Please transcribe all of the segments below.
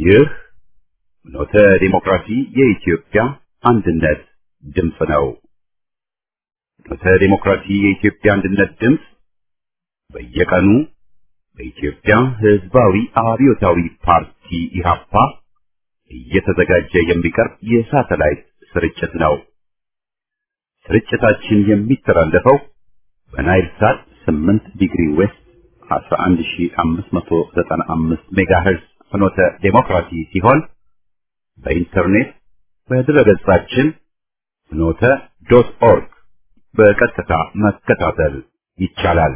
ይህ ኖተ ዲሞክራሲ የኢትዮጵያ አንድነት ድምፅ ነው። ኖተ ዲሞክራሲ የኢትዮጵያ አንድነት ድምፅ በየቀኑ በኢትዮጵያ ሕዝባዊ አብዮታዊ ፓርቲ ኢህአፓ እየተዘጋጀ የሚቀርብ የሳተላይት ስርጭት ነው። ስርጭታችን የሚተላለፈው በናይል ሳት 8 ዲግሪ ዌስት 11595 ሜጋሄርዝ ፍኖተ ዴሞክራሲ ሲሆን በኢንተርኔት በድረገጻችን ፍኖተ ዶት ኦርግ በቀጥታ መከታተል ይቻላል።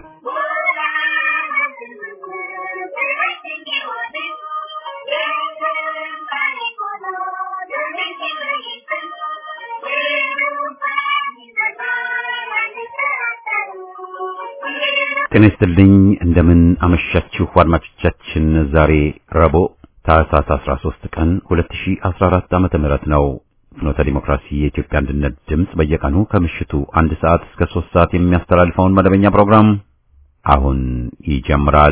ጤና ይስጥልኝ እንደምን አመሻችሁ አድማጮቻችን። ዛሬ ረቡዕ ታህሳስ 13 ቀን 2014 ዓመተ ምህረት ነው። ፍኖተ ዲሞክራሲ የኢትዮጵያ አንድነት ድምፅ በየቀኑ ከምሽቱ አንድ ሰዓት እስከ 3 ሰዓት የሚያስተላልፈውን መደበኛ ፕሮግራም አሁን ይጀምራል።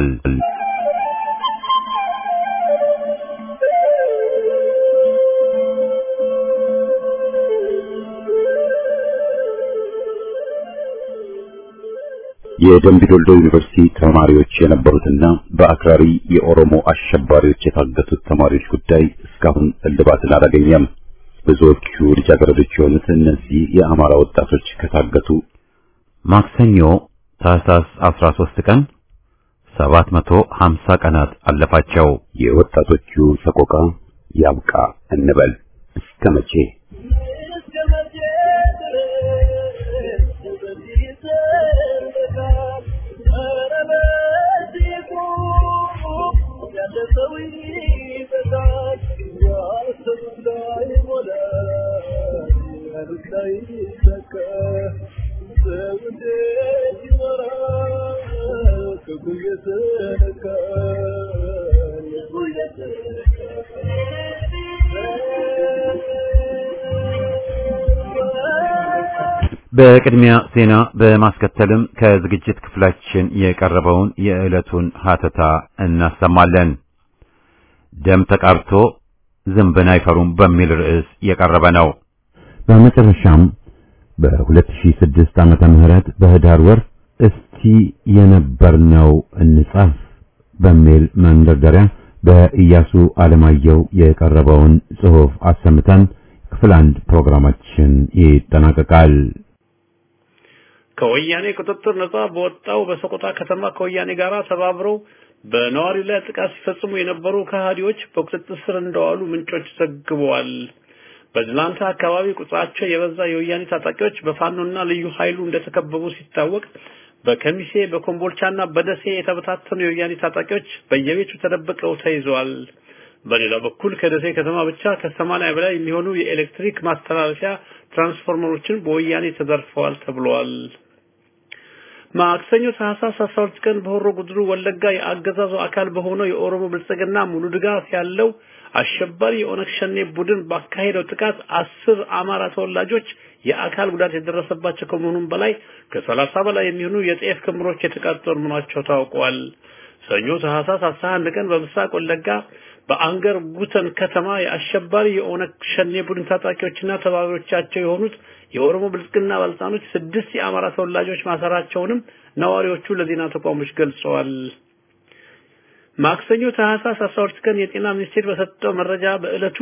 የደምቢዶልዶ ዩኒቨርሲቲ ተማሪዎች የነበሩትና በአክራሪ የኦሮሞ አሸባሪዎች የታገቱት ተማሪዎች ጉዳይ እስካሁን እልባትን አላገኘም። ብዙዎቹ ልጃገረዶች የሆኑት እነዚህ የአማራ ወጣቶች ከታገቱ ማክሰኞ ታህሳስ 13 ቀን 750 ቀናት አለፋቸው። የወጣቶቹ ሰቆቃ ያብቃ እንበል እስከ መቼ? በቅድሚያ ዜና በማስከተልም ከዝግጅት ክፍላችን የቀረበውን የዕለቱን ሀተታ እናሰማለን። ደም ተቃብቶ ዝንብን አይፈሩም በሚል ርዕስ የቀረበ ነው። በመጨረሻም በ2006 ዓመተ ምህረት በህዳር ወር እስቲ የነበርነው እንጻፍ በሚል መንደርደሪያ በኢያሱ አለማየሁ የቀረበውን ጽሑፍ አሰምተን ክፍል አንድ ፕሮግራማችን ይጠናቀቃል። ከወያኔ ቁጥጥር ነጻ በወጣው በሰቆጣ ከተማ ከወያኔ ጋር ተባብረው በነዋሪው ላይ ጥቃት ሲፈጽሙ የነበሩ ከሃዲዎች በቁጥጥር ስር እንደዋሉ ምንጮች ዘግበዋል። በድላንታ አካባቢ ቁጥራቸው የበዛ የወያኔ ታጣቂዎች በፋኖና ልዩ ኃይሉ እንደተከበቡ ሲታወቅ በከሚሴ በኮምቦልቻና በደሴ የተበታተኑ የወያኔ ታጣቂዎች በየቤቱ ተደብቀው ተይዘዋል። በሌላ በኩል ከደሴ ከተማ ብቻ ከሰማንያ በላይ የሚሆኑ የኤሌክትሪክ ማስተላለፊያ ትራንስፎርመሮችን በወያኔ ተዘርፈዋል ተብሏል። ማክሰኞ ታህሳስ 12 ቀን በሆሮ ጉድሩ ወለጋ የአገዛዙ አካል በሆነው የኦሮሞ ብልጽግና ሙሉ ድጋፍ ያለው አሸባሪ የኦነግ ሸኔ ቡድን ባካሄደው ጥቃት አስር አማራ ተወላጆች የአካል ጉዳት የደረሰባቸው ከመሆኑም በላይ ከሰላሳ በላይ የሚሆኑ የጤፍ ክምሮች የተቃጠሉ መሆናቸው ታውቋል። ሰኞ ታህሳስ 11 ቀን በምስራቅ ወለጋ በአንገር ጉተን ከተማ የአሸባሪ የኦነግ ሸኔ ቡድን ታጣቂዎችና ተባባሪዎቻቸው የሆኑት የኦሮሞ ብልጽግና ባለስልጣኖች ስድስት የአማራ ተወላጆች ማሰራቸውንም ነዋሪዎቹ ለዜና ተቋሞች ገልጸዋል። ማክሰኞ ታህሳስ 12 ቀን የጤና ሚኒስቴር በሰጠው መረጃ በዕለቱ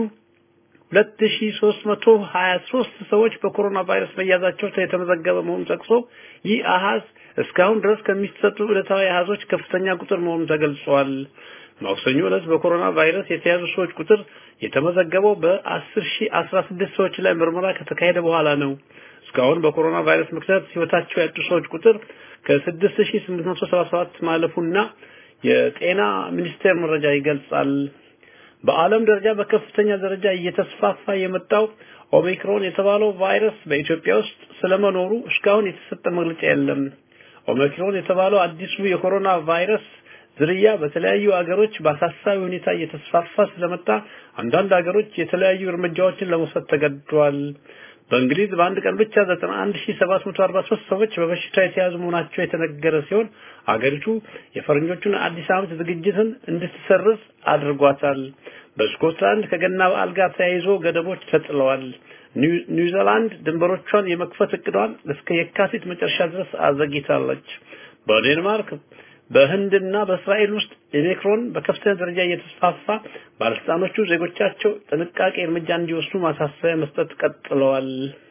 2323 ሰዎች በኮሮና ቫይረስ መያዛቸው የተመዘገበ መሆኑን ጠቅሶ ይህ አሃዝ እስካሁን ድረስ ከሚሰጡ ዕለታዊ አሃዞች ከፍተኛ ቁጥር መሆኑን ተገልጿል። ማክሰኞ ዕለት በኮሮና ቫይረስ የተያዙ ሰዎች ቁጥር የተመዘገበው በ10016 ሰዎች ላይ ምርመራ ከተካሄደ በኋላ ነው። እስካሁን በኮሮና ቫይረስ ምክንያት ህይወታቸው ያጡ ሰዎች ቁጥር ከ6877 ማለፉና የጤና ሚኒስቴር መረጃ ይገልጻል። በዓለም ደረጃ በከፍተኛ ደረጃ እየተስፋፋ የመጣው ኦሚክሮን የተባለው ቫይረስ በኢትዮጵያ ውስጥ ስለመኖሩ እስካሁን የተሰጠ መግለጫ የለም። ኦሚክሮን የተባለው አዲሱ የኮሮና ቫይረስ ዝርያ በተለያዩ አገሮች በአሳሳቢ ሁኔታ እየተስፋፋ ስለመጣ አንዳንድ አገሮች የተለያዩ እርምጃዎችን ለመውሰድ ተገድደዋል። በእንግሊዝ በአንድ ቀን ብቻ 91743 ሰዎች በበሽታ የተያዙ መሆናቸው የተነገረ ሲሆን አገሪቱ የፈረንጆቹን አዲስ ዓመት ዝግጅትን እንድትሰርዝ አድርጓታል። በስኮትላንድ ከገና በዓል ጋር ተያይዞ ገደቦች ተጥለዋል። ኒውዚላንድ ድንበሮቿን የመክፈት እቅዷን እስከ የካቲት መጨረሻ ድረስ አዘግይታለች። በዴንማርክ በህንድና በእስራኤል ውስጥ ኦሚክሮን በከፍተኛ ደረጃ እየተስፋፋ ባለስልጣኖቹ ዜጎቻቸው ጥንቃቄ እርምጃ እንዲወስዱ ማሳሰቢያ መስጠት ቀጥለዋል።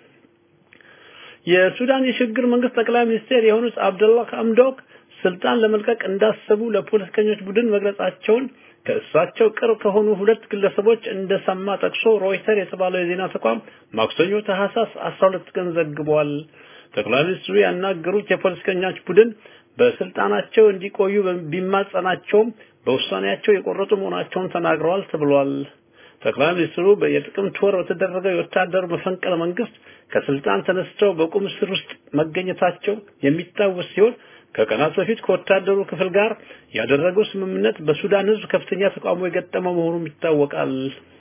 የሱዳን የሽግግር መንግስት ጠቅላይ ሚኒስቴር የሆኑት አብደላህ ሐምዶክ ስልጣን ለመልቀቅ እንዳሰቡ ለፖለቲከኞች ቡድን መግለጻቸውን ከእሳቸው ቅርብ ከሆኑ ሁለት ግለሰቦች እንደሰማ ጠቅሶ ሮይተር የተባለው የዜና ተቋም ማክሰኞ ታህሳስ 12 ቀን ዘግቧል። ጠቅላይ ሚኒስትሩ ያናገሩት የፖለቲከኞች ቡድን በስልጣናቸው እንዲቆዩ ቢማጸናቸውም በውሳኔያቸው የቆረጡ መሆናቸውን ተናግረዋል ተብሏል። ጠቅላይ ሚኒስትሩ የጥቅምት ወር በተደረገው የወታደር መፈንቅለ መንግስት ከስልጣን ተነስተው በቁም እስር ውስጥ መገኘታቸው የሚታወስ ሲሆን ከቀናት በፊት ከወታደሩ ክፍል ጋር ያደረገው ስምምነት በሱዳን ህዝብ ከፍተኛ ተቃውሞ የገጠመው መሆኑም ይታወቃል።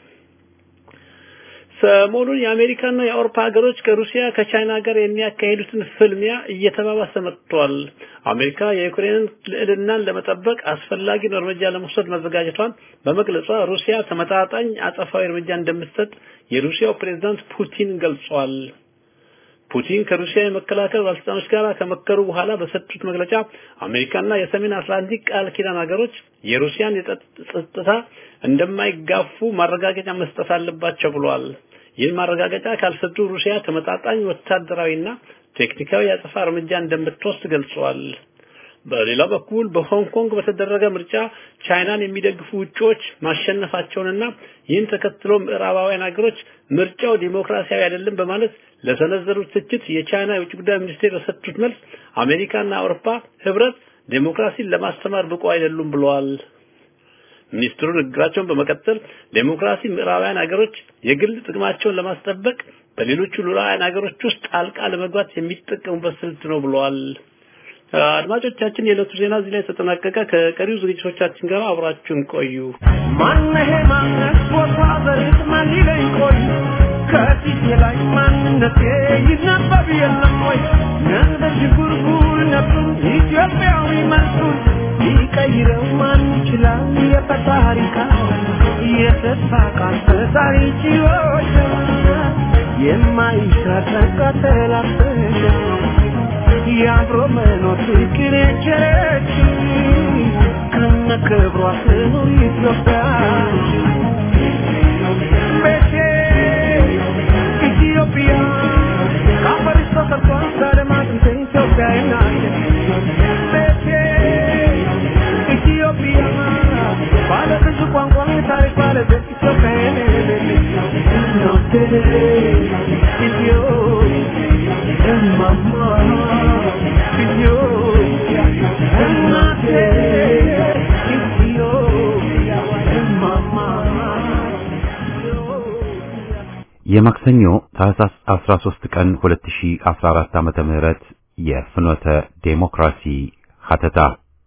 ሰሞኑን የአሜሪካና የአውሮፓ ሀገሮች ከሩሲያ ከቻይና ጋር የሚያካሂዱትን ፍልሚያ እየተባባሰ መጥቷል። አሜሪካ የዩክሬንን ልዕልናን ለመጠበቅ አስፈላጊውን እርምጃ ለመውሰድ መዘጋጀቷን በመግለጿ ሩሲያ ተመጣጣኝ አጸፋዊ እርምጃ እንደምትሰጥ የሩሲያው ፕሬዝዳንት ፑቲን ገልጿል። ፑቲን ከሩሲያ የመከላከል ባለስልጣኖች ጋር ከመከሩ በኋላ በሰጡት መግለጫ አሜሪካና የሰሜን አትላንቲክ ቃል ኪዳን ሀገሮች የሩሲያን የጸጥታ እንደማይጋፉ ማረጋገጫ መስጠት አለባቸው ብሏል። ይህን ማረጋገጫ ካልሰጡ ሩሲያ ተመጣጣኝ ወታደራዊና ቴክኒካዊ የአጸፋ እርምጃ እንደምትወስድ ገልጿል። በሌላ በኩል በሆንግ ኮንግ በተደረገ ምርጫ ቻይናን የሚደግፉ ውጪዎች ማሸነፋቸውንና ይህን ተከትሎ ምዕራባውያን ሀገሮች ምርጫው ዲሞክራሲያዊ አይደለም በማለት ለሰነዘሩት ትችት የቻይና የውጭ ጉዳይ ሚኒስቴር በሰጡት መልስ አሜሪካና አውሮፓ ህብረት ዴሞክራሲን ለማስተማር ብቁ አይደሉም ብለዋል። ሚኒስትሩ ንግግራቸውን በመቀጠል ዴሞክራሲ ምዕራባውያን ሀገሮች የግል ጥቅማቸውን ለማስጠበቅ በሌሎቹ ሉላውያን ሀገሮች ውስጥ ጣልቃ ለመግባት የሚጠቀሙበት ስልት ነው ብለዋል። አድማጮቻችን የዕለቱ ዜና እዚህ ላይ ተጠናቀቀ። ከቀሪው ዝግጅቶቻችን ጋር አብራችሁን ቆዩ። ማነሄ ማነት ቦታ በሬት ማን ይለኝ ቆይ ከፊቴ ላይ ማንነቴ ይነበብ የለም ወይ እንደ ዥጉርጉር ነፍሱን ኢትዮጵያዊ መልኩን ሊቀይረው ማን ይችላል? የፈጣሪ ቃል የተስፋ ቃል ፈጣሪ ችሎች የማይሻተካ ተላፈቀ የአብሮ መኖር ፍቅር የቸረች ከነ ክብሯ ትኑር ኢትዮጵያ ቤቴ ኢትዮጵያ ከአፈርሽ ተሰርቷል ከደማት ኢትዮጵያ ናት ቤቴ ኢትዮጵያ ባለ ብዙ ቋንቋ ታሪክ ባለቤት ኢትዮጵያ እናቴ ኢትዮ እማማ ኢትዮጵያ እናቴ ኢትዮጵያ እማማ ኢትዮጵያ የማክሰኞ ታህሳስ 13 ቀን 2014 ዓመተ ምህረት የፍኖተ ዴሞክራሲ ሀተታ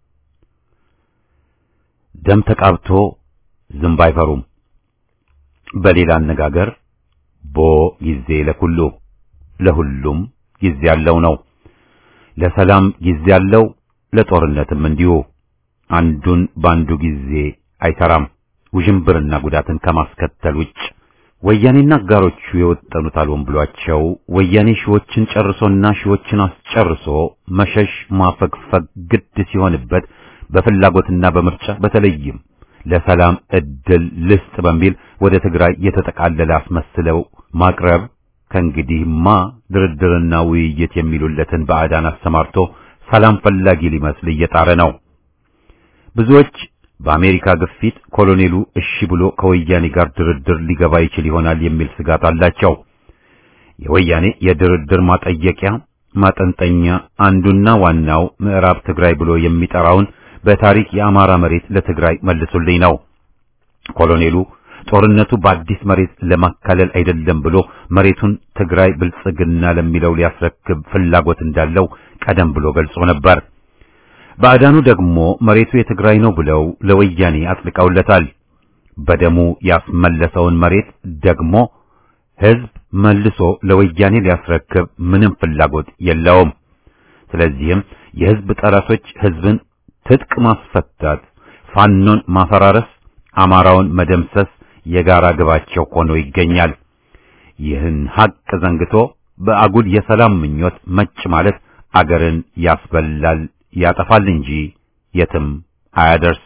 ደም ተቃብቶ ዝንብ አይፈሩም። በሌላ አነጋገር ቦ ጊዜ ለኩሉ ለሁሉም ጊዜ ያለው ነው። ለሰላም ጊዜ ያለው፣ ለጦርነትም እንዲሁ። አንዱን በአንዱ ጊዜ አይሰራም። ውዥንብርና ጉዳትን ከማስከተል ውጭ ወያኔና አጋሮቹ የወጠኑት አልሆን ብሏቸው ወያኔ ሺዎችን ጨርሶና ሺዎችን አስጨርሶ መሸሽ ማፈግፈግ ግድ ሲሆንበት በፍላጎትና በምርጫ በተለይም ለሰላም እድል ልስጥ በሚል ወደ ትግራይ የተጠቃለለ አስመስለው ማቅረብ ከእንግዲህማ ድርድርና ውይይት የሚሉለትን ባዕዳን አሰማርቶ ሰላም ፈላጊ ሊመስል እየጣረ ነው። ብዙዎች በአሜሪካ ግፊት ኮሎኔሉ እሺ ብሎ ከወያኔ ጋር ድርድር ሊገባ ይችል ይሆናል የሚል ስጋት አላቸው። የወያኔ የድርድር ማጠየቂያ ማጠንጠኛ አንዱና ዋናው ምዕራብ ትግራይ ብሎ የሚጠራውን በታሪክ የአማራ መሬት ለትግራይ መልሱልኝ ነው። ኮሎኔሉ ጦርነቱ በአዲስ መሬት ለማካለል አይደለም ብሎ መሬቱን ትግራይ ብልጽግና ለሚለው ሊያስረክብ ፍላጎት እንዳለው ቀደም ብሎ ገልጾ ነበር። ባዕዳኑ ደግሞ መሬቱ የትግራይ ነው ብለው ለወያኔ አጥልቀውለታል። በደሙ ያስመለሰውን መሬት ደግሞ ሕዝብ መልሶ ለወያኔ ሊያስረክብ ምንም ፍላጎት የለውም። ስለዚህም የሕዝብ ጠላቶች ሕዝብን ትጥቅ ማስፈታት፣ ፋኖን ማፈራረስ፣ አማራውን መደምሰስ የጋራ ግባቸው ሆኖ ይገኛል። ይህን ሐቅ ዘንግቶ በአጉል የሰላም ምኞት መጭ ማለት አገርን ያስበላል ያጠፋል እንጂ የትም አያደርስ።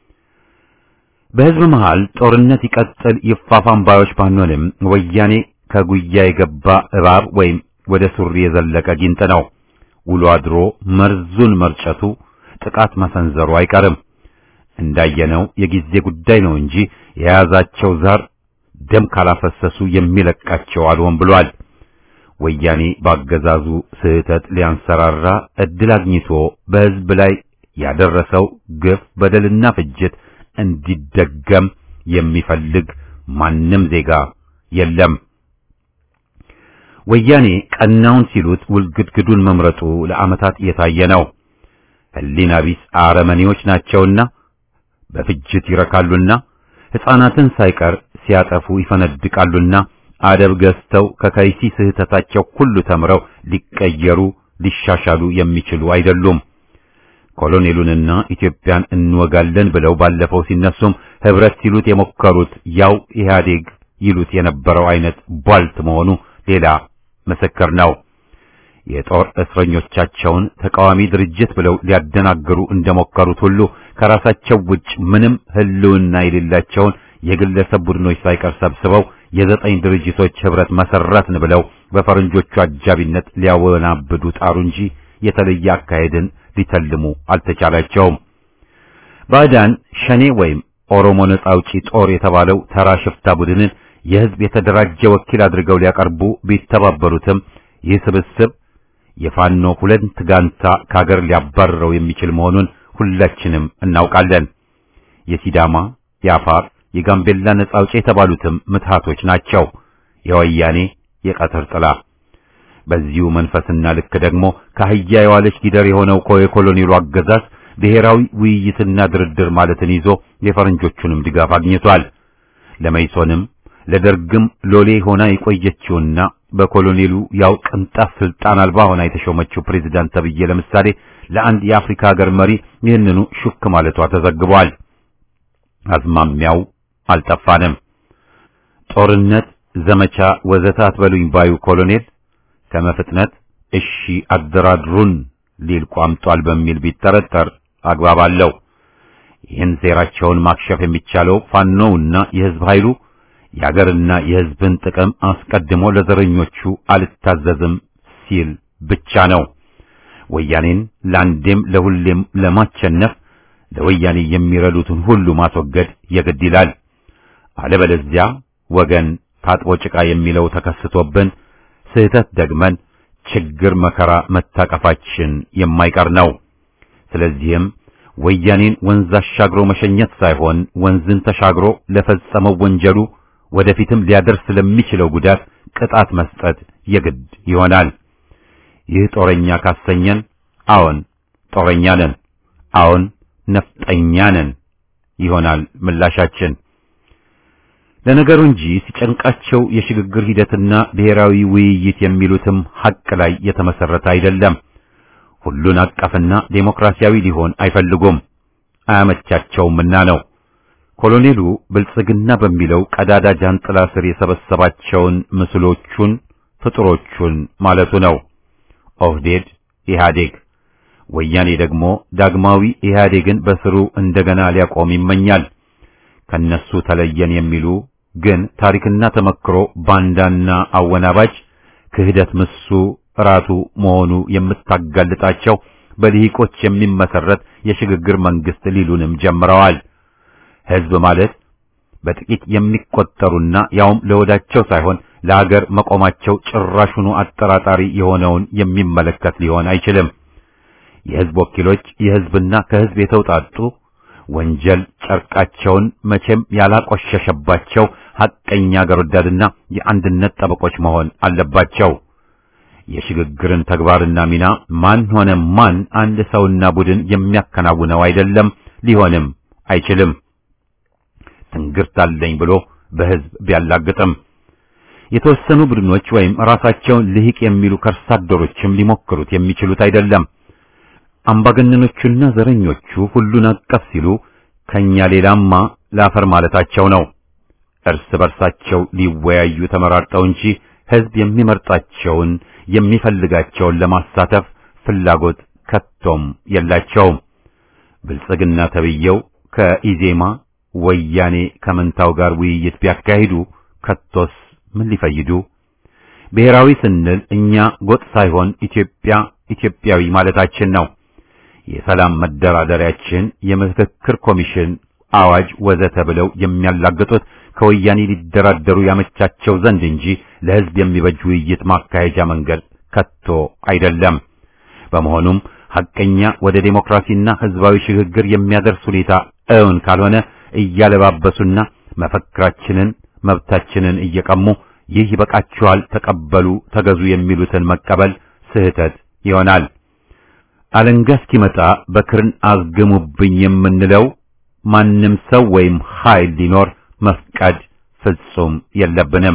በሕዝብ መሃል ጦርነት ይቀጥል ይፋፋም ባዮች ባንሆንም ወያኔ ከጉያ የገባ እባብ ወይም ወደ ሱሪ የዘለቀ ጊንጥ ነው። ውሎ አድሮ መርዙን መርጨቱ ጥቃት መሰንዘሩ አይቀርም። እንዳየነው የጊዜ ጉዳይ ነው እንጂ የያዛቸው ዛር ደም ካላፈሰሱ የሚለቃቸው አልሆን ብሏል። ወያኔ ባገዛዙ ስህተት ሊያንሰራራ እድል አግኝቶ በሕዝብ ላይ ያደረሰው ግፍ፣ በደልና ፍጅት እንዲደገም የሚፈልግ ማንም ዜጋ የለም። ወያኔ ቀናውን ሲሉት ውልግድግዱን መምረጡ ለዓመታት የታየ ነው። ሕሊና ቢስ አረመኔዎች ናቸውና በፍጅት ይረካሉና ሕፃናትን ሳይቀር ሲያጠፉ ይፈነድቃሉና አደብ ገዝተው ከከይሲ ስህተታቸው ሁሉ ተምረው ሊቀየሩ ሊሻሻሉ የሚችሉ አይደሉም። ኮሎኔሉንና ኢትዮጵያን እንወጋለን ብለው ባለፈው ሲነሱም ህብረት ሲሉት የሞከሩት ያው ኢህአዴግ ይሉት የነበረው አይነት ቧልት መሆኑ ሌላ ምስክር ነው። የጦር እስረኞቻቸውን ተቃዋሚ ድርጅት ብለው ሊያደናግሩ እንደሞከሩት ሁሉ ከራሳቸው ውጭ ምንም ህልውና የሌላቸውን የግለሰብ ቡድኖች ሳይቀር ሰብስበው የዘጠኝ ድርጅቶች ህብረት መሰረትን ብለው በፈረንጆቹ አጃቢነት ሊያወናብዱ ጣሩ እንጂ የተለየ አካሄድን ሊተልሙ አልተቻላቸውም። ባዕዳን ሸኔ ወይም ኦሮሞ ነጻ አውጪ ጦር የተባለው ተራ ሽፍታ ቡድንን የህዝብ የተደራጀ ወኪል አድርገው ሊያቀርቡ ቢተባበሩትም ይህ ስብስብ የፋኖ ሁለት ጋንታ ከሀገር ሊያባርረው የሚችል መሆኑን ሁላችንም እናውቃለን። የሲዳማ፣ የአፋር፣ የጋምቤላ ነጻ አውጪ የተባሉትም ምትሃቶች ናቸው። የወያኔ የቀትር ጥላ። በዚሁ መንፈስና ልክ ደግሞ ከአህያ የዋለች ጊደር የሆነው የኮሎኔሉ አገዛዝ ብሔራዊ ውይይትና ድርድር ማለትን ይዞ የፈረንጆቹንም ድጋፍ አግኝቷል። ለመይሶንም ለደርግም ሎሌ ሆና የቆየችውና በኮሎኔሉ ያው ቅንጣት ስልጣን አልባ ሆና የተሾመችው ፕሬዝዳንት ተብዬ ለምሳሌ ለአንድ የአፍሪካ ሀገር መሪ ይህንኑ ሹክ ማለቷ ተዘግቧል። አዝማሚያው አልጠፋንም። ጦርነት፣ ዘመቻ ወዘተ አትበሉኝ ባዩ ኮሎኔል ከመፍጥነት እሺ አደራድሩን ሊል ቋምጧል በሚል ቢጠረጠር አግባብ አለው። ይህን ሴራቸውን ማክሸፍ የሚቻለው ፋኖውና የህዝብ ኃይሉ የአገርና የህዝብን ጥቅም አስቀድሞ ለዘረኞቹ አልታዘዝም ሲል ብቻ ነው። ወያኔን ለአንዴም ለሁሌም ለማቸነፍ ለወያኔ የሚረዱትን ሁሉ ማስወገድ የግድ ይላል። አለበለዚያ ወገን ታጥቦ ጭቃ የሚለው ተከስቶብን ስህተት ደግመን ችግር መከራ መታቀፋችን የማይቀር ነው። ስለዚህም ወያኔን ወንዝ አሻግሮ መሸኘት ሳይሆን ወንዝን ተሻግሮ ለፈጸመው ወንጀሉ ወደፊትም ሊያደርስ ለሚችለው ጉዳት ቅጣት መስጠት የግድ ይሆናል። ይህ ጦረኛ ካሰኘን፣ አዎን ጦረኛ ነን፣ አዎን ነፍጠኛ ነን ይሆናል ምላሻችን። ለነገሩ እንጂ ሲጨንቃቸው የሽግግር ሂደትና ብሔራዊ ውይይት የሚሉትም ሐቅ ላይ የተመሰረተ አይደለም። ሁሉን አቀፍና ዴሞክራሲያዊ ሊሆን አይፈልጉም፣ አያመቻቸውምና ነው። ኮሎኔሉ ብልጽግና በሚለው ቀዳዳ ጃንጥላ ስር የሰበሰባቸውን ምስሎቹን ፍጡሮቹን ማለቱ ነው። ኦህዴድ ኢህአዴግ፣ ወያኔ ደግሞ ዳግማዊ ኢህአዴግን በስሩ እንደገና ሊያቆም ይመኛል። ከነሱ ተለየን የሚሉ ግን ታሪክና ተመክሮ ባንዳና አወናባጅ ክህደት ምሱ ራቱ መሆኑ የምታጋልጣቸው በልሂቆች የሚመሰረት የሽግግር መንግስት ሊሉንም ጀምረዋል። ህዝብ ማለት በጥቂት የሚቆጠሩና ያውም ለወዳቸው ሳይሆን ለሀገር መቆማቸው ጭራሹኑ አጠራጣሪ የሆነውን የሚመለከት ሊሆን አይችልም። የህዝብ ወኪሎች የህዝብና ከህዝብ የተውጣጡ ወንጀል ጨርቃቸውን መቼም ያላቆሸሸባቸው ሐቀኛ አገር ወዳድና የአንድነት ጠበቆች መሆን አለባቸው። የሽግግርን ተግባርና ሚና ማን ሆነ ማን አንድ ሰውና ቡድን የሚያከናውነው አይደለም፣ ሊሆንም አይችልም። ትንግርት አለኝ ብሎ በህዝብ ቢያላግጥም የተወሰኑ ቡድኖች ወይም ራሳቸውን ልሂቅ የሚሉ ከርሳ አደሮችም ሊሞክሩት የሚችሉት አይደለም። አምባገነኖቹና ዘረኞቹ ሁሉን አቀፍ ሲሉ ከኛ ሌላማ ላፈር ማለታቸው ነው። እርስ በርሳቸው ሊወያዩ ተመራርጠው እንጂ ሕዝብ የሚመርጣቸውን የሚፈልጋቸውን ለማሳተፍ ፍላጎት ከቶም የላቸውም። ብልጽግና ተብየው ከኢዜማ ወያኔ ከመንታው ጋር ውይይት ቢያካሂዱ ከቶስ ምን ሊፈይዱ? ብሔራዊ ስንል እኛ ጎጥ ሳይሆን ኢትዮጵያ ኢትዮጵያዊ ማለታችን ነው። የሰላም መደራደሪያችን የምክክር ኮሚሽን አዋጅ ወዘተ ብለው የሚያላግጡት ከወያኔ ሊደራደሩ ያመቻቸው ዘንድ እንጂ ለሕዝብ የሚበጅ ውይይት ማካሄጃ መንገድ ከቶ አይደለም። በመሆኑም ሐቀኛ ወደ ዴሞክራሲና ሕዝባዊ ሽግግር የሚያደርስ ሁኔታ እውን ካልሆነ እያለባበሱና መፈክራችንን መብታችንን እየቀሙ ይህ ይበቃችኋል፣ ተቀበሉ፣ ተገዙ የሚሉትን መቀበል ስህተት ይሆናል። አለንጋ እስኪመጣ በክርን አዝግሙብኝ የምንለው ማንም ሰው ወይም ኃይል ሊኖር መፍቀድ ፍጹም የለብንም።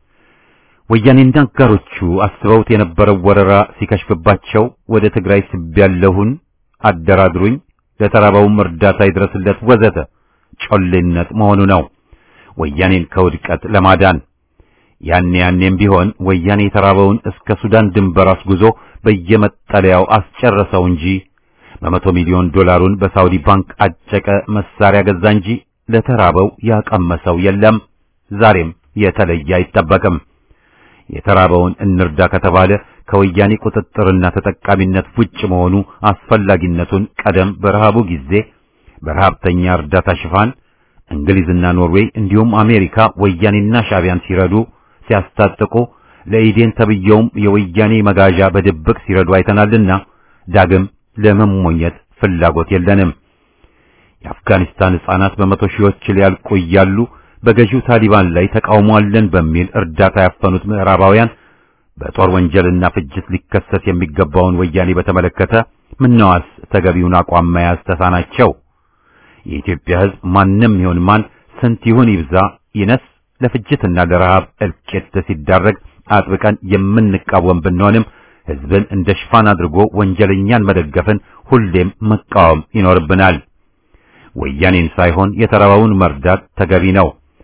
ወያኔና አጋሮቹ አስበውት የነበረው ወረራ ሲከሽፍባቸው ወደ ትግራይ ስቤያለሁን፣ አደራድሩኝ፣ ለተራበውም እርዳታ ይድረስለት ወዘተ ጮሌነት መሆኑ ነው። ወያኔን ከውድቀት ለማዳን ያኔ ያኔም ቢሆን ወያኔ የተራበውን እስከ ሱዳን ድንበር አስጉዞ በየመጠለያው አስጨረሰው እንጂ በመቶ ሚሊዮን ዶላሩን በሳውዲ ባንክ አጨቀ፣ መሳሪያ ገዛ እንጂ ለተራበው ያቀመሰው የለም። ዛሬም የተለየ አይጠበቅም። የተራበውን እንርዳ ከተባለ ከወያኔ ቁጥጥርና ተጠቃሚነት ውጭ መሆኑ አስፈላጊነቱን ቀደም በረሃቡ ጊዜ በረሃብተኛ እርዳታ ሽፋን እንግሊዝና ኖርዌይ እንዲሁም አሜሪካ ወያኔና ሻቢያን ሲረዱ ሲያስታጥቁ ለኢዴን ተብየውም የወያኔ መጋዣ በድብቅ ሲረዱ አይተናልና ዳግም ለመሞኘት ፍላጎት የለንም። የአፍጋኒስታን ሕፃናት በመቶ ሺዎች ሊያልቁ እያሉ በገዢው ታሊባን ላይ ተቃውሞ አለን በሚል እርዳታ ያፈኑት ምዕራባውያን በጦር ወንጀልና ፍጅት ሊከሰስ የሚገባውን ወያኔ በተመለከተ ምነዋስ ተገቢውን አቋም መያዝ ተሳናቸው? የኢትዮጵያ ሕዝብ ማንም ይሁን ማን ስንት ይሁን ይብዛ ይነስ ለፍጅትና ለረሃብ እልቂት ሲዳረግ አጥብቀን የምንቃወም ብንሆንም ሕዝብን እንደ ሽፋን አድርጎ ወንጀለኛን መደገፍን ሁሌም መቃወም ይኖርብናል። ወያኔን ሳይሆን የተራበውን መርዳት ተገቢ ነው።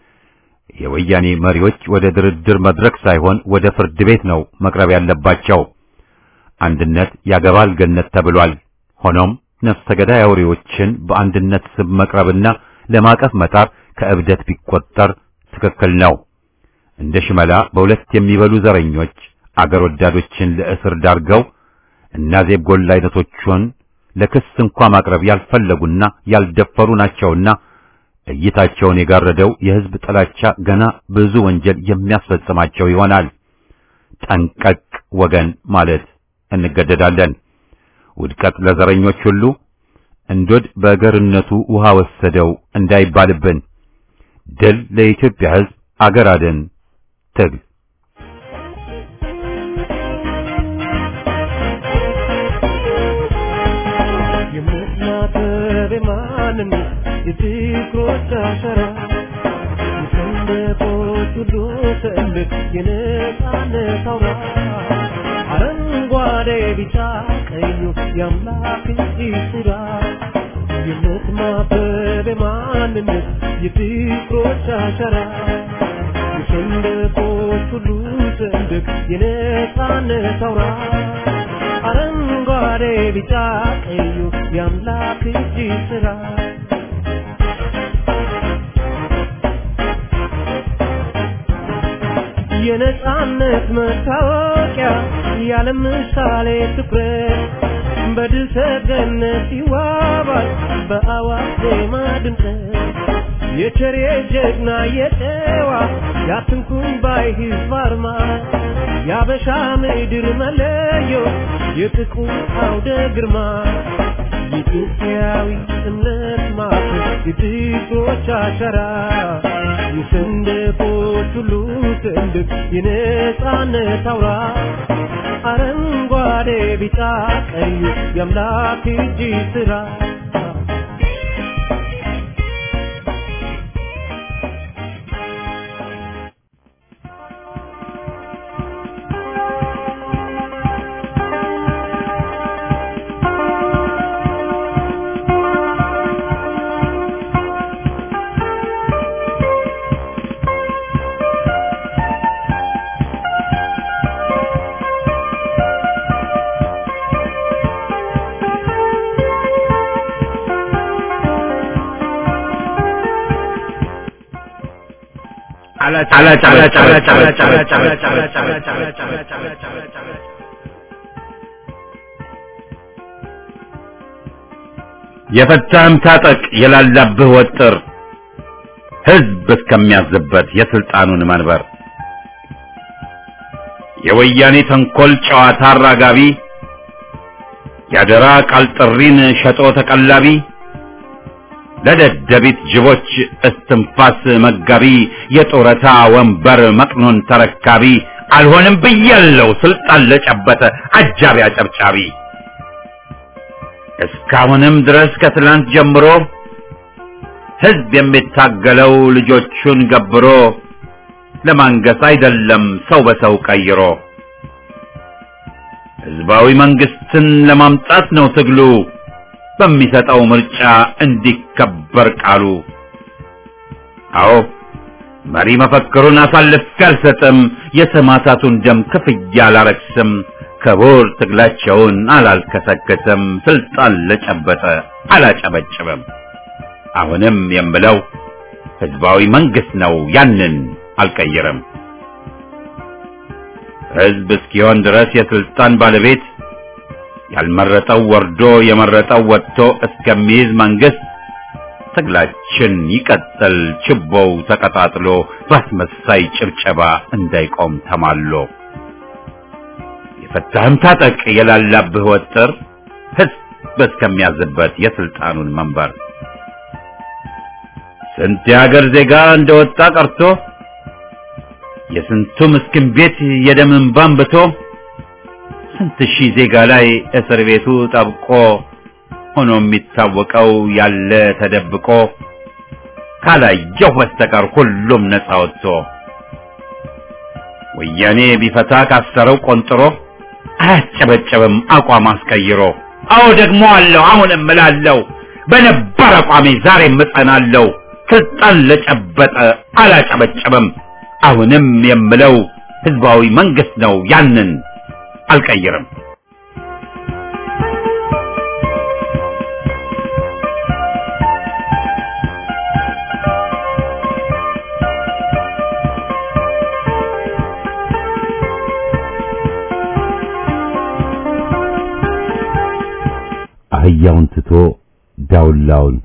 የወያኔ መሪዎች ወደ ድርድር መድረክ ሳይሆን ወደ ፍርድ ቤት ነው መቅረብ ያለባቸው። አንድነት ያገባል ገነት ተብሏል። ሆኖም ነፍሰ ገዳይ አውሬዎችን በአንድነት ስም መቅረብና ለማቀፍ መጣር ከእብደት ቢቆጠር ትክክል ነው። እንደ ሽመላ በሁለት የሚበሉ ዘረኞች አገር ወዳዶችን ለእስር ዳርገው እና ዜብ ጎላ አይነቶቹን ለክስ እንኳ ማቅረብ ያልፈለጉና ያልደፈሩ ናቸውና እይታቸውን የጋረደው የሕዝብ ጥላቻ ገና ብዙ ወንጀል የሚያስፈጽማቸው ይሆናል። ጠንቀቅ ወገን ማለት እንገደዳለን። ውድቀት ለዘረኞች ሁሉ እንዶድ በገርነቱ ውሃ ወሰደው እንዳይባልብን። ድል ለኢትዮጵያ ሕዝብ፣ አገር አድን ትግል የምትናገር ማንነት የፍቅሮች አሸራ የሰንደቆች ሁሉ ትልቅ የነጻነት አውራ አረንጓዴ ቢጫ ቀዩ የአምላክ እጅ ስራ የምትማበብ ማንነት የፍቅሮች አሸራ የሰንደቆች ሁሉ ትልቅ የነጻነት አውራ አረንጓዴ ቢጫ ቀዩ የአምላክ እጅ ስራ የነጻነት መታወቂያ ያለ ምሳሌ ትኩረት በድል ሰገነት ይዋባል በአዋጅ ዜማ ድምቀት የቸሬ ጀግና የጨዋ ያትንኩን ባይ ህዝብ አርማ የአበሻ ምድር መለዮ የጥቁር አውደ ግርማ የኢትዮጵያዊ እምነት ማዕከል የጥቁሮች አሻራ የሰንደቆች ሁሉ ሰንደቅ የነጻነት አውራ አረንጓዴ ቢጫ ቀዩ የአምላክ እጅ ስራ የፈታህም ታጠቅ የላላብህ ወጥር ህዝብ እስከሚያዝበት የስልጣኑን መንበር የወያኔ ተንኮል ጨዋታ አራጋቢ ያደራ ቃል ጥሪን ሸጦ ተቀላቢ ለደደቢት ጅቦች እስትንፋስ መጋቢ የጡረታ ወንበር መቅኖን ተረካቢ አልሆንም ብያለው ስልጣን ለጨበጠ አጃቢ አጨብጫቢ እስካሁንም ድረስ ከትላንት ጀምሮ ህዝብ የሚታገለው ልጆቹን ገብሮ ለማንገስ አይደለም ሰው በሰው ቀይሮ ህዝባዊ መንግስትን ለማምጣት ነው ትግሉ በሚሰጠው ምርጫ እንዲከበር ቃሉ። አዎ መሪ መፈክሩን አሳልፌ አልሰጥም፣ የሰማዕታቱን ደም ክፍያ አላረክስም፣ ክቡር ትግላቸውን አላልከሰከስም፣ ስልጣን ለጨበጠ አላጨበጭብም። አሁንም የምለው ህዝባዊ መንግስት ነው፣ ያንን አልቀይርም። ህዝብ እስኪሆን ድረስ የስልጣን ባለቤት ያልመረጠው ወርዶ የመረጠው ወጥቶ እስከሚይዝ መንግስት ትግላችን ይቀጥል፣ ችቦው ተቀጣጥሎ በአስመሳይ ጭብጨባ እንዳይቆም ተማሎ። የፈታህም ታጠቅ የላላብህ ወጥር ህዝብ እስከሚያዝበት የስልጣኑን መንበር ስንት የሀገር ዜጋ እንደወጣ ቀርቶ የስንቱ ምስኪን ቤት የደም እንባ አንብቶ ስንት ሺህ ዜጋ ላይ እስር ቤቱ ጠብቆ ሆኖ የሚታወቀው ያለ ተደብቆ ካላየሁ በስተቀር ሁሉም ነፃ ወጥቶ ወያኔ ቢፈታ ካሰረው ቆንጥሮ አያጨበጨብም አቋም አስቀይሮ። አዎ ደግሞ አለው አሁንም እምላለሁ በነባር አቋሜ ዛሬም እጸናለሁ። ስልጣን ለጨበጠ አላጨበጨብም። አሁንም የምለው ህዝባዊ መንግስት ነው ያንን አልቀይርም። አህያውን ትቶ ዳውላውን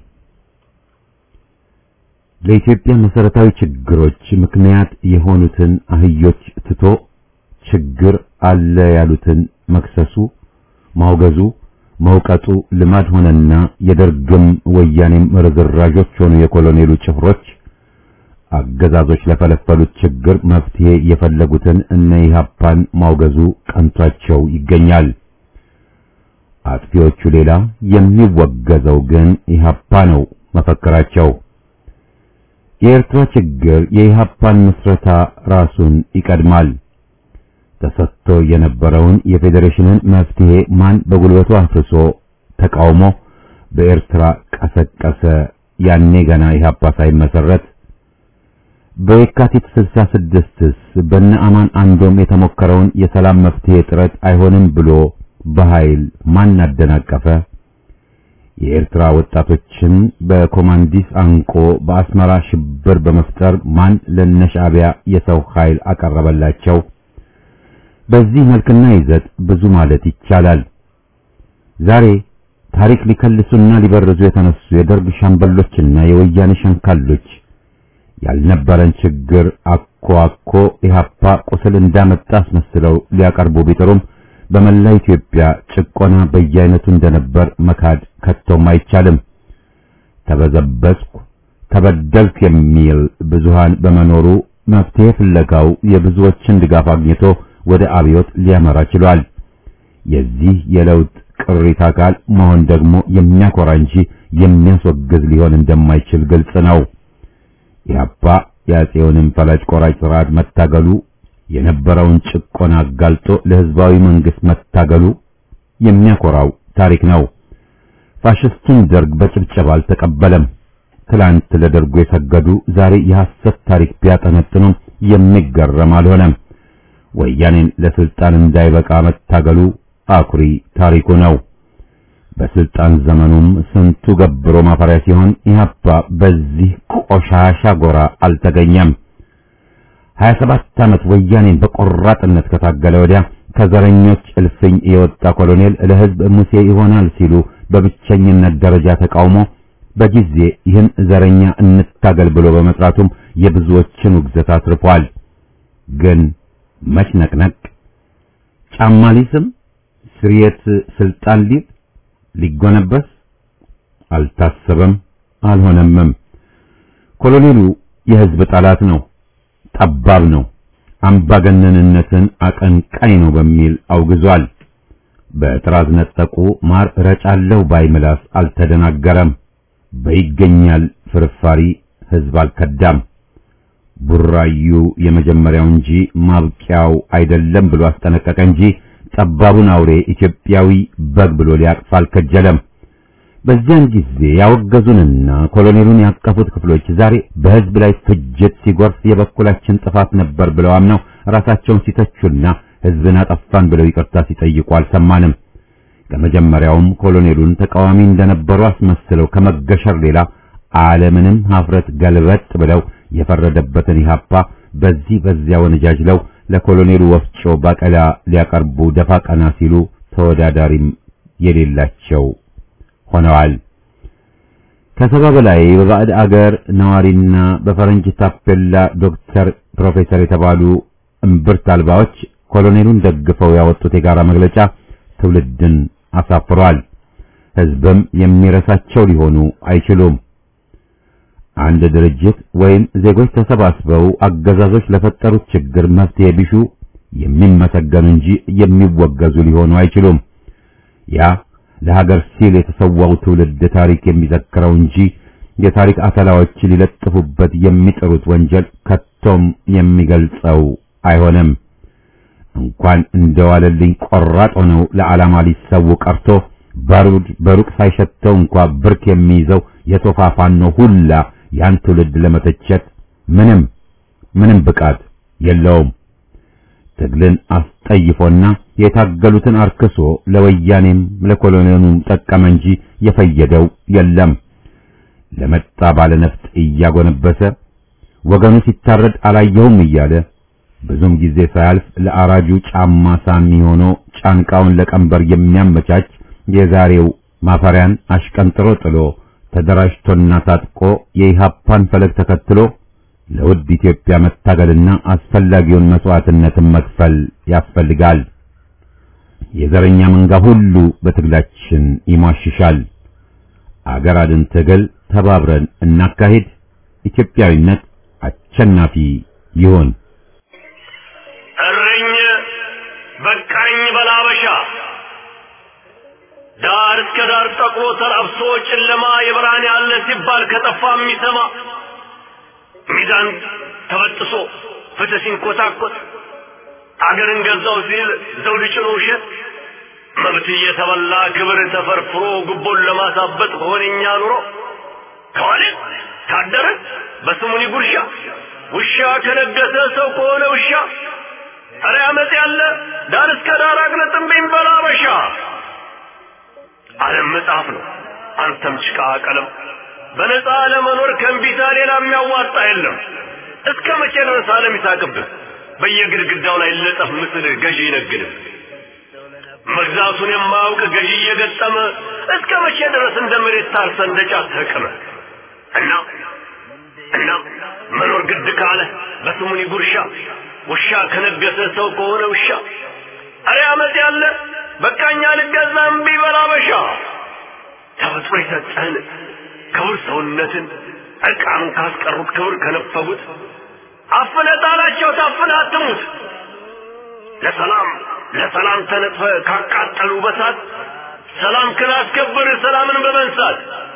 ለኢትዮጵያ መሰረታዊ ችግሮች ምክንያት የሆኑትን አህዮች ትቶ ችግር አለ ያሉትን መክሰሱ፣ ማውገዙ፣ መውቀጡ ልማድ ሆነና የደርግም ወያኔም ርዝራዦች ሆኑ የኮሎኔሉ ጭፍሮች አገዛዞች ለፈለፈሉት ችግር መፍትሄ የፈለጉትን እነ ኢህአፓን ማውገዙ ቀንቷቸው ይገኛል። አጥፊዎቹ ሌላ የሚወገዘው ግን ኢህአፓ ነው መፈክራቸው። የኤርትራ ችግር የኢህአፓን ምስረታ ራሱን ይቀድማል። ተሰጥቶ የነበረውን የፌዴሬሽንን መፍትሄ ማን በጉልበቱ አፍርሶ ተቃውሞ በኤርትራ ቀሰቀሰ? ያኔ ገና ኢህአፓ ሳይመሰረት በየካቲት 66ስ በነ አማን አንዶም የተሞከረውን የሰላም መፍትሄ ጥረት አይሆንም ብሎ በኃይል ማን አደናቀፈ? የኤርትራ ወጣቶችን በኮማንዲስ አንቆ በአስመራ ሽብር በመፍጠር ማን ለነሻዕቢያ የሰው ኃይል አቀረበላቸው? በዚህ መልክና ይዘት ብዙ ማለት ይቻላል። ዛሬ ታሪክ ሊከልሱና ሊበርዙ የተነሱ የደርግ ሻምበሎችና የወያኔ ሸንካሎች ያልነበረን ችግር አኮ አኮ ኢህአፓ ቁስል እንዳመጣ አስመስለው ሊያቀርቡ ቢጥሩም በመላ ኢትዮጵያ ጭቆና በየአይነቱ እንደነበር መካድ ከቶም አይቻልም። ተበዘበዝኩ፣ ተበደልኩ የሚል ብዙሃን በመኖሩ መፍትሄ ፍለጋው የብዙዎችን ድጋፍ አግኝቶ ወደ አብዮት ሊያመራ ችሏል። የዚህ የለውጥ ቅሪት አካል መሆን ደግሞ የሚያኮራ እንጂ የሚያስወግዝ ሊሆን እንደማይችል ግልጽ ነው። ኢህአፓ የአፄውንም ፈላጭ ቆራጭ ስርዓት መታገሉ የነበረውን ጭቆና አጋልጦ ለህዝባዊ መንግስት መታገሉ የሚያኮራው ታሪክ ነው። ፋሽስቱን ደርግ በጭብጨባ አልተቀበለም። ትላንት ለደርጉ የሰገዱ ዛሬ የሐሰት ታሪክ ቢያጠነጥኑም የሚገረም አልሆነም። ወያኔን ለስልጣን እንዳይበቃ መታገሉ አኩሪ ታሪኩ ነው። በስልጣን ዘመኑም ስንቱ ገብሮ ማፈሪያ ሲሆን ኢህአፓ በዚህ ቆሻሻ ጎራ አልተገኘም። 27 ዓመት ወያኔን በቆራጥነት ከታገለ ወዲያ ከዘረኞች እልፍኝ የወጣ ኮሎኔል ለሕዝብ ሙሴ ይሆናል ሲሉ በብቸኝነት ደረጃ ተቃውሞ በጊዜ ይህን ዘረኛ እንታገል ብሎ በመስራቱም የብዙዎችን ውግዘት አትርፏል። ግን መች ነቅነቅ ጫማ ሊስም ስርየት ስልጣን ሊል ሊጎነበስ አልታሰበም፣ አልሆነምም። ኮሎኔሉ የሕዝብ ጠላት ነው፣ ጠባብ ነው፣ አምባገነንነትን አቀንቃኝ ነው በሚል አውግዟል። በጥራዝ ነጠቁ ማር ረጫለሁ ባይ ምላስ አልተደናገረም። በይገኛል ፍርፋሪ ሕዝብ አልከዳም። ቡራዩ የመጀመሪያው እንጂ ማብቂያው አይደለም ብሎ አስጠነቀቀ እንጂ ጠባቡን አውሬ ኢትዮጵያዊ በግ ብሎ ሊያቅፍ አልከጀለም። በዚያን ጊዜ ያወገዙንና ኮሎኔሉን ያቀፉት ክፍሎች ዛሬ በሕዝብ ላይ ፍጅት ሲጎርፍ የበኩላችን ጥፋት ነበር ብለው አምነው ራሳቸውን ሲተቹና ሕዝብን አጠፋን ብለው ይቅርታ ሲጠይቁ አልሰማንም። ከመጀመሪያውም ኮሎኔሉን ተቃዋሚ እንደነበሩ አስመስለው ከመገሸር ሌላ ዓለምንም ሀፍረት ገልበጥ ብለው የፈረደበትን ኢህአፓ በዚህ በዚያ ወነጃጅለው ለኮሎኔሉ ወፍጮ ባቀላ ሊያቀርቡ ደፋ ቀና ሲሉ ተወዳዳሪም የሌላቸው ሆነዋል። ከሰባ በላይ በባዕድ አገር ነዋሪና በፈረንጅ ታፔላ ዶክተር፣ ፕሮፌሰር የተባሉ እምብርት አልባዎች ኮሎኔሉን ደግፈው ያወጡት የጋራ መግለጫ ትውልድን አሳፍሯል። ሕዝብም የሚረሳቸው ሊሆኑ አይችሉም። አንድ ድርጅት ወይም ዜጎች ተሰባስበው አገዛዞች ለፈጠሩት ችግር መፍትሄ ቢሹ የሚመሰገኑ እንጂ የሚወገዙ ሊሆኑ አይችሉም። ያ ለሀገር ሲል የተሰዋው ትውልድ ታሪክ የሚዘክረው እንጂ የታሪክ አተላዎች ሊለጥፉበት የሚጥሩት ወንጀል ከቶም የሚገልጸው አይሆንም። እንኳን እንደዋለልኝ ቆራጥ ሆነው ለዓላማ ሊሰው ቀርቶ ባሩድ በሩቅ ሳይሸተው እንኳ ብርክ የሚይዘው የቶፋ ፋኖ ሁላ ያን ትውልድ ለመተቸት ምንም ምንም ብቃት የለውም። ትግልን አስጠይፎና የታገሉትን አርክሶ ለወያኔም ለኮሎኔሉም ጠቀመ እንጂ የፈየደው የለም። ለመጣ ባለነፍጥ እያጎነበሰ ወገኑ ሲታረድ አላየውም እያለ ብዙም ጊዜ ሳያልፍ ለአራጁ ጫማ ሳሚ ሆኖ ጫንቃውን ለቀንበር የሚያመቻች የዛሬው ማፈሪያን አሽቀንጥሮ ጥሎ ተደራጅቶና ታጥቆ የኢሃፓን ፈለግ ተከትሎ ለውድ ኢትዮጵያ መታገልና አስፈላጊውን መስዋዕትነትን መክፈል ያስፈልጋል። የዘረኛ መንጋ ሁሉ በትግላችን ይሟሽሻል። አገር አድን ትግል ተባብረን እናካሂድ። ኢትዮጵያዊነት አሸናፊ ይሁን። እረኝ በቃኝ በላበሻ ዳር እስከ ዳር ጠቁሮ ተላብሶ ጨለማ የብርሃን ያለ ሲባል ከጠፋ የሚሰማ ሚዛን ተበጥሶ ፍትህ ሲንኮታኮት አገርን ገዛው ሲል ዘውድ ጭኖ ውሸት መብት እየተበላ ክብር ተፈርፍሮ ጉቦን ለማሳበጥ ሆነኛ ኑሮ ከዋለ ካደረ በስሙኒ ጉርሻ ውሻ ከነገሰ ሰው ከሆነ ውሻ ኧረ አመፅ ያለ ዳር እስከ ዳር አቅልጥምብኝ በላበሻ ዓለም መጽሐፍ ነው አንተም ጭቃ ቀለም በነፃ ለመኖር ከእንቢታ ሌላ የሚያዋጣ የለም እስከ መቼ ድረስ ዓለም ይሳቅብህ በየግድግዳው ላይ ለጠፍ ምስል ገዢ ይነግድህ መግዛቱን የማያውቅ ገዢ እየገጠመ እስከ መቼ ድረስ እንደ መሬት ታርሰ እንደ ጫት ተቅመ እና እና መኖር ግድ ካለ በስሙኒ ጉርሻ ውሻ ከነገሰ ሰው ከሆነ ውሻ አረ አመት ያለ በቃኛ ልገዛ እምቢ በላበሻ ተፈጥሮ የሰጠህን ክቡር ሰውነትን ዕርቃኑን ካስቀሩት ክብር ከነፈጉት አፍነ ጣላቸው ታፍነ አትሙት ለሰላም ለሰላም ተነጥፈ ካቃጠሉ በሳት ሰላም ክላስከብር ሰላምን በመንሳት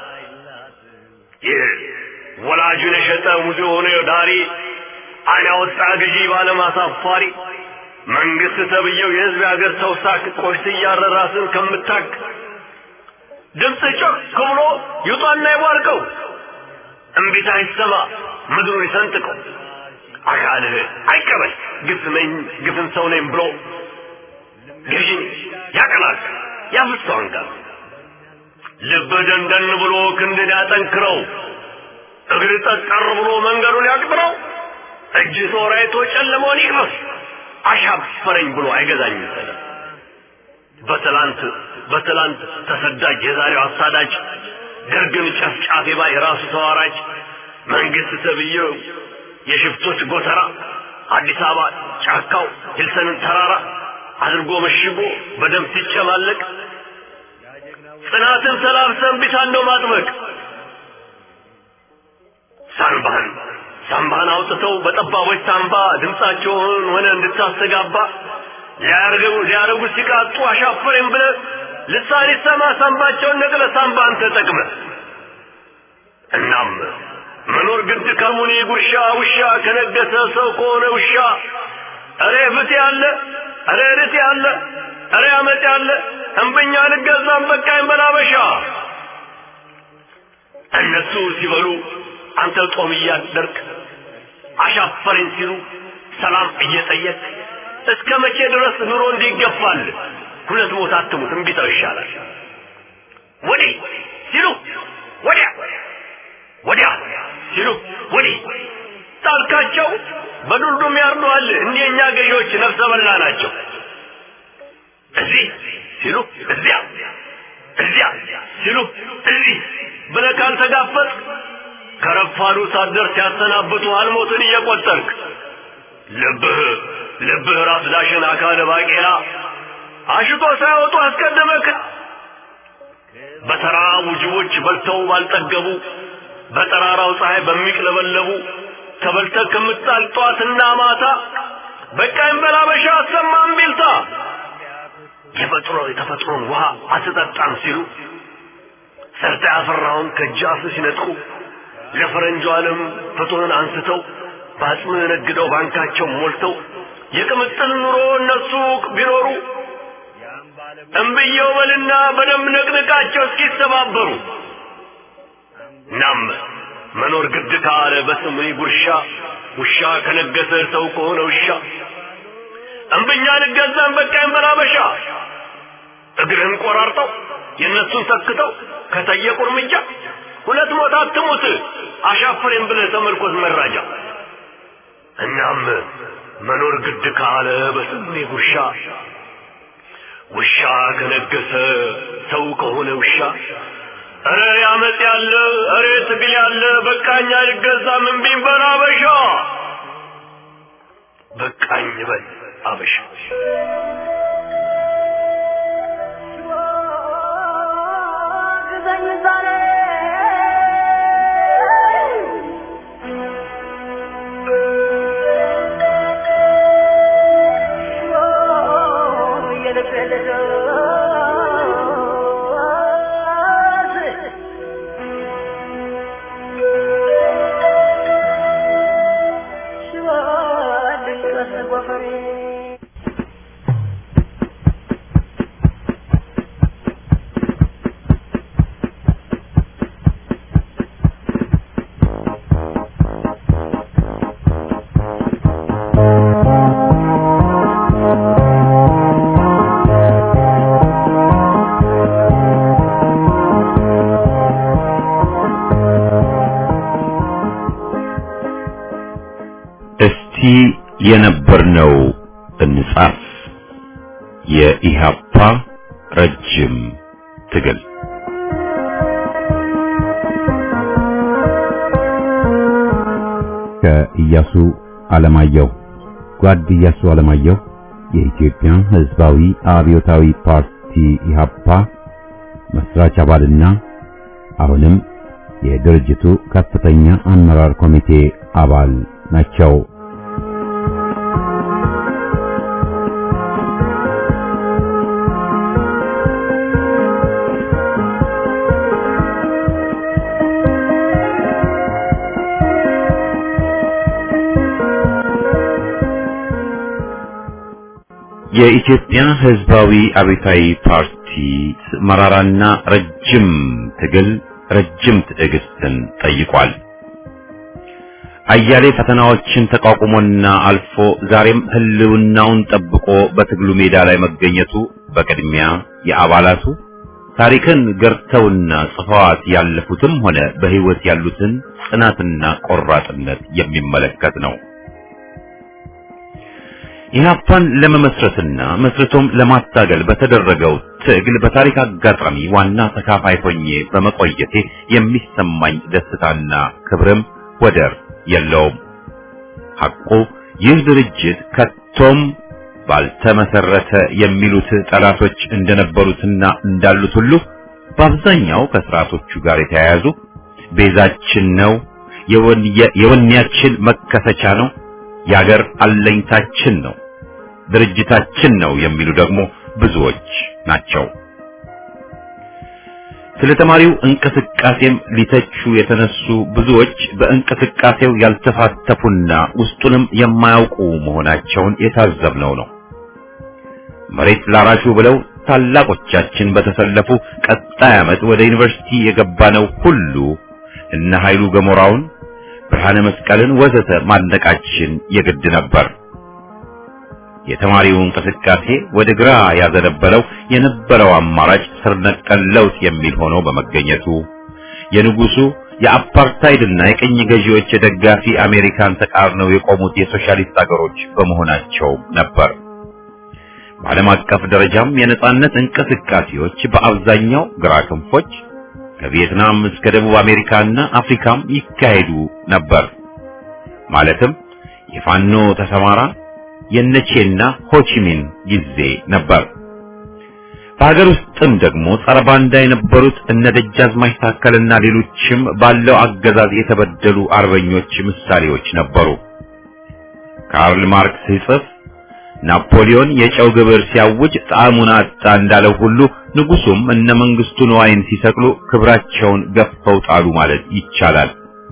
ይህ ወላጁን የሸጠ ሙዚ የሆነ ዳሪ አይን ያወጣ ገዢ ባለም አሳፋሪ መንግስት ተብየው የህዝብ የሀገር ሰው ሳክ ቆሽት እያረ ራስን ከምታክ ድምፅ ጮክ ብሎ ይውጣና ይቧርቀው እምቢታ ይሰማ ምድሩን ይሰንጥቀው አካልህ አይቀበል ግፍ ነኝ ግፍን ሰው ነኝ ብሎ ገዢን ያቀላል ያፍሰው አንጋር ልብ ደንደን ብሎ ክንድን ያጠንክረው እግር ጠጠር ብሎ መንገዱን ያቅጥረው እጅ ተወራይቶ ጨለመውን ይቅመስ አሻፈረኝ ብሎ አይገዛኝም ሰለም በትላንት በትላንት ተሰዳጅ የዛሬው አሳዳጅ ደርግን ጨፍጫፊ ባይ ራሱ ተዋራጅ መንግስት ተብዬው የሽፍቶች ጎተራ አዲስ አበባ ጫካው ሂልሰንን ተራራ አድርጎ መሽጎ በደም ሲጨማለቅ ጽናትን ተላብሰን ቢታን ነው ማጥበቅ ሳንባህን ሳንባህን አውጥተው በጠባቦች ሳንባ ድምፃቸውን ሆነ እንድታስተጋባ ሊያረጉ ሊያረጉ ሲቃጡ አሻፈረኝ ብለ ልሳን ይሰማ ሳንባቸውን ነቅለ ሳንባን ተጠቅመ እናም መኖር ግድ ከሙኒ ጉርሻ ውሻ ከነገሰ ሰው ከሆነ ውሻ እሬ ፍት ያለ እሬ ርት ያለ እሬ አመት ያለ እንብኛ ልገዛም በቃኝ በላበሻ እነሱ ሲበሉ አንተ ጦም እያደርክ አሻፈረኝ ሲሉ ሰላም እየጠየቅ እስከ መቼ ድረስ ኑሮ እንዲገፋል ሁለት ሞት አትሙት እምቢታው ይሻላል ወዲህ ሲሉ ወዲያ ወዲያ ሲሉ ወዲህ ጣልካቸው በዱልዱም ያርዱሃል እንዲህ የእኛ ገዢዎች ነፍሰ በላ ናቸው እዚህ ሲሉ እዚያ እዚያ ሲሉ እዚህ ብለህ ካልተጋፈጥ ከረፋዱ ሳትደርስ ሲያሰናብቱ አልሞትን እየቆጠርክ ልብህ ልብህ ራስ ዳሽን አካለ ባቄላ አሽቶ ሳይወጡ አስቀደመክ በተራቡ ጅቦች በልተው ባልጠገቡ በጠራራው ፀሐይ በሚቅለበለቡ ተበልተህ ከምጣል ጧትና ማታ በቃኝ በላበሻ አሰማም ቢልታ የፈጥሮ የተፈጥሮን ውሃ አትጠጣም ሲሉ ሰርተ ያፈራውን ከጃፍ ሲነጥቁ ለፈረንጁ ዓለም ፍትህን አንስተው በአጽም ነግደው ባንካቸው ሞልተው የቅምጥል ኑሮ እነሱ ቢኖሩ እምብየው በልና በደንብ ነቅንቃቸው እስኪተባበሩ ናም መኖር ግድ ካለ በስምኒ ጉርሻ ውሻ ከነገሰ ሰው ከሆነ ውሻ እምብኛ ልገዛን በቃኝ በላበሻ እግርህን ቆራርጠው የእነሱን ተክተው ከጠየቁ እርምጃ ሁለት ሞት አትሙት አሻፍሬን ብለህ ተመልኮት መራጃ እናም መኖር ግድ ካለ በስሜ ጉርሻ ውሻ ከነገሰ ሰው ከሆነ ውሻ እረ ያመጽ ያለ እረ ትግል ያለ በቃኝ አልገዛም እምቢኝ በል አበሻ በቃኝ በል አበሻ እስቲ የነበርነው እንጻፍ። የኢሃፓ ረጅም ትግል ከኢያሱ አለማየሁ ጓድ ኢያሱ አለማየሁ የኢትዮጵያ ሕዝባዊ አብዮታዊ ፓርቲ ኢሃፓ መስራች አባልና አሁንም የድርጅቱ ከፍተኛ አመራር ኮሚቴ አባል ናቸው። የኢትዮጵያ ሕዝባዊ አብዮታዊ ፓርቲ መራራና ረጅም ትግል ረጅም ትዕግስትን ጠይቋል። አያሌ ፈተናዎችን ተቋቁሞና አልፎ ዛሬም ህልውናውን ጠብቆ በትግሉ ሜዳ ላይ መገኘቱ በቅድሚያ የአባላቱ ታሪክን ገርተውና ጽፈዋት ያለፉትም ሆነ በህይወት ያሉትን ጽናትና ቆራጥነት የሚመለከት ነው። ኢህአፓን ለመመስረትና መስርቶም ለማታገል በተደረገው ትግል በታሪክ አጋጣሚ ዋና ተካፋይ ሆኜ በመቆየቴ የሚሰማኝ ደስታና ክብርም ወደር የለውም። ሐቁ ይህ ድርጅት ከቶም ባልተመሰረተ የሚሉት ጠላቶች እንደነበሩትና እንዳሉት ሁሉ በአብዛኛው ከስርዓቶቹ ጋር የተያያዙ ቤዛችን ነው፣ የወኔያችን መከሰቻ ነው፣ የአገር አለኝታችን ነው፣ ድርጅታችን ነው የሚሉ ደግሞ ብዙዎች ናቸው። ስለ ተማሪው እንቅስቃሴም ሊተቹ የተነሱ ብዙዎች በእንቅስቃሴው ያልተሳተፉና ውስጡንም የማያውቁ መሆናቸውን የታዘብነው ነው። መሬት ላራሹ ብለው ታላቆቻችን በተሰለፉ ቀጣይ ዓመት ወደ ዩኒቨርሲቲ የገባነው ሁሉ እነ ኃይሉ ገሞራውን፣ ብርሃነ መስቀልን ወዘተ ማድነቃችን የግድ ነበር። የተማሪው እንቅስቃሴ ወደ ግራ ያዘነበለው የነበረው አማራጭ ስር ነቀል ለውጥ የሚል ሆኖ በመገኘቱ የንጉሱ የአፓርታይድና የቅኝ ገዢዎች የደጋፊ አሜሪካን ተቃርነው የቆሙት የሶሻሊስት አገሮች በመሆናቸው ነበር። በዓለም አቀፍ ደረጃም የነጻነት እንቅስቃሴዎች በአብዛኛው ግራ ክንፎች ከቪየትናም እስከ ደቡብ አሜሪካና አፍሪካም ይካሄዱ ነበር። ማለትም የፋኖ ተሰማራ የነቼና ሆቺሚን ጊዜ ነበር። በሀገር ውስጥም ደግሞ ጸረ ባንዳ የነበሩት እነ ደጃዝማች ታከልና ሌሎችም ባለው አገዛዝ የተበደሉ አርበኞች ምሳሌዎች ነበሩ። ካርል ማርክስ ሲጽፍ ናፖሊዮን የጨው ግብር ሲያውጅ ጣዕሙን አጣ እንዳለው ሁሉ ንጉሱም እነ መንግስቱ ነዋይን ሲሰቅሉ ክብራቸውን ገፈው ጣሉ ማለት ይቻላል።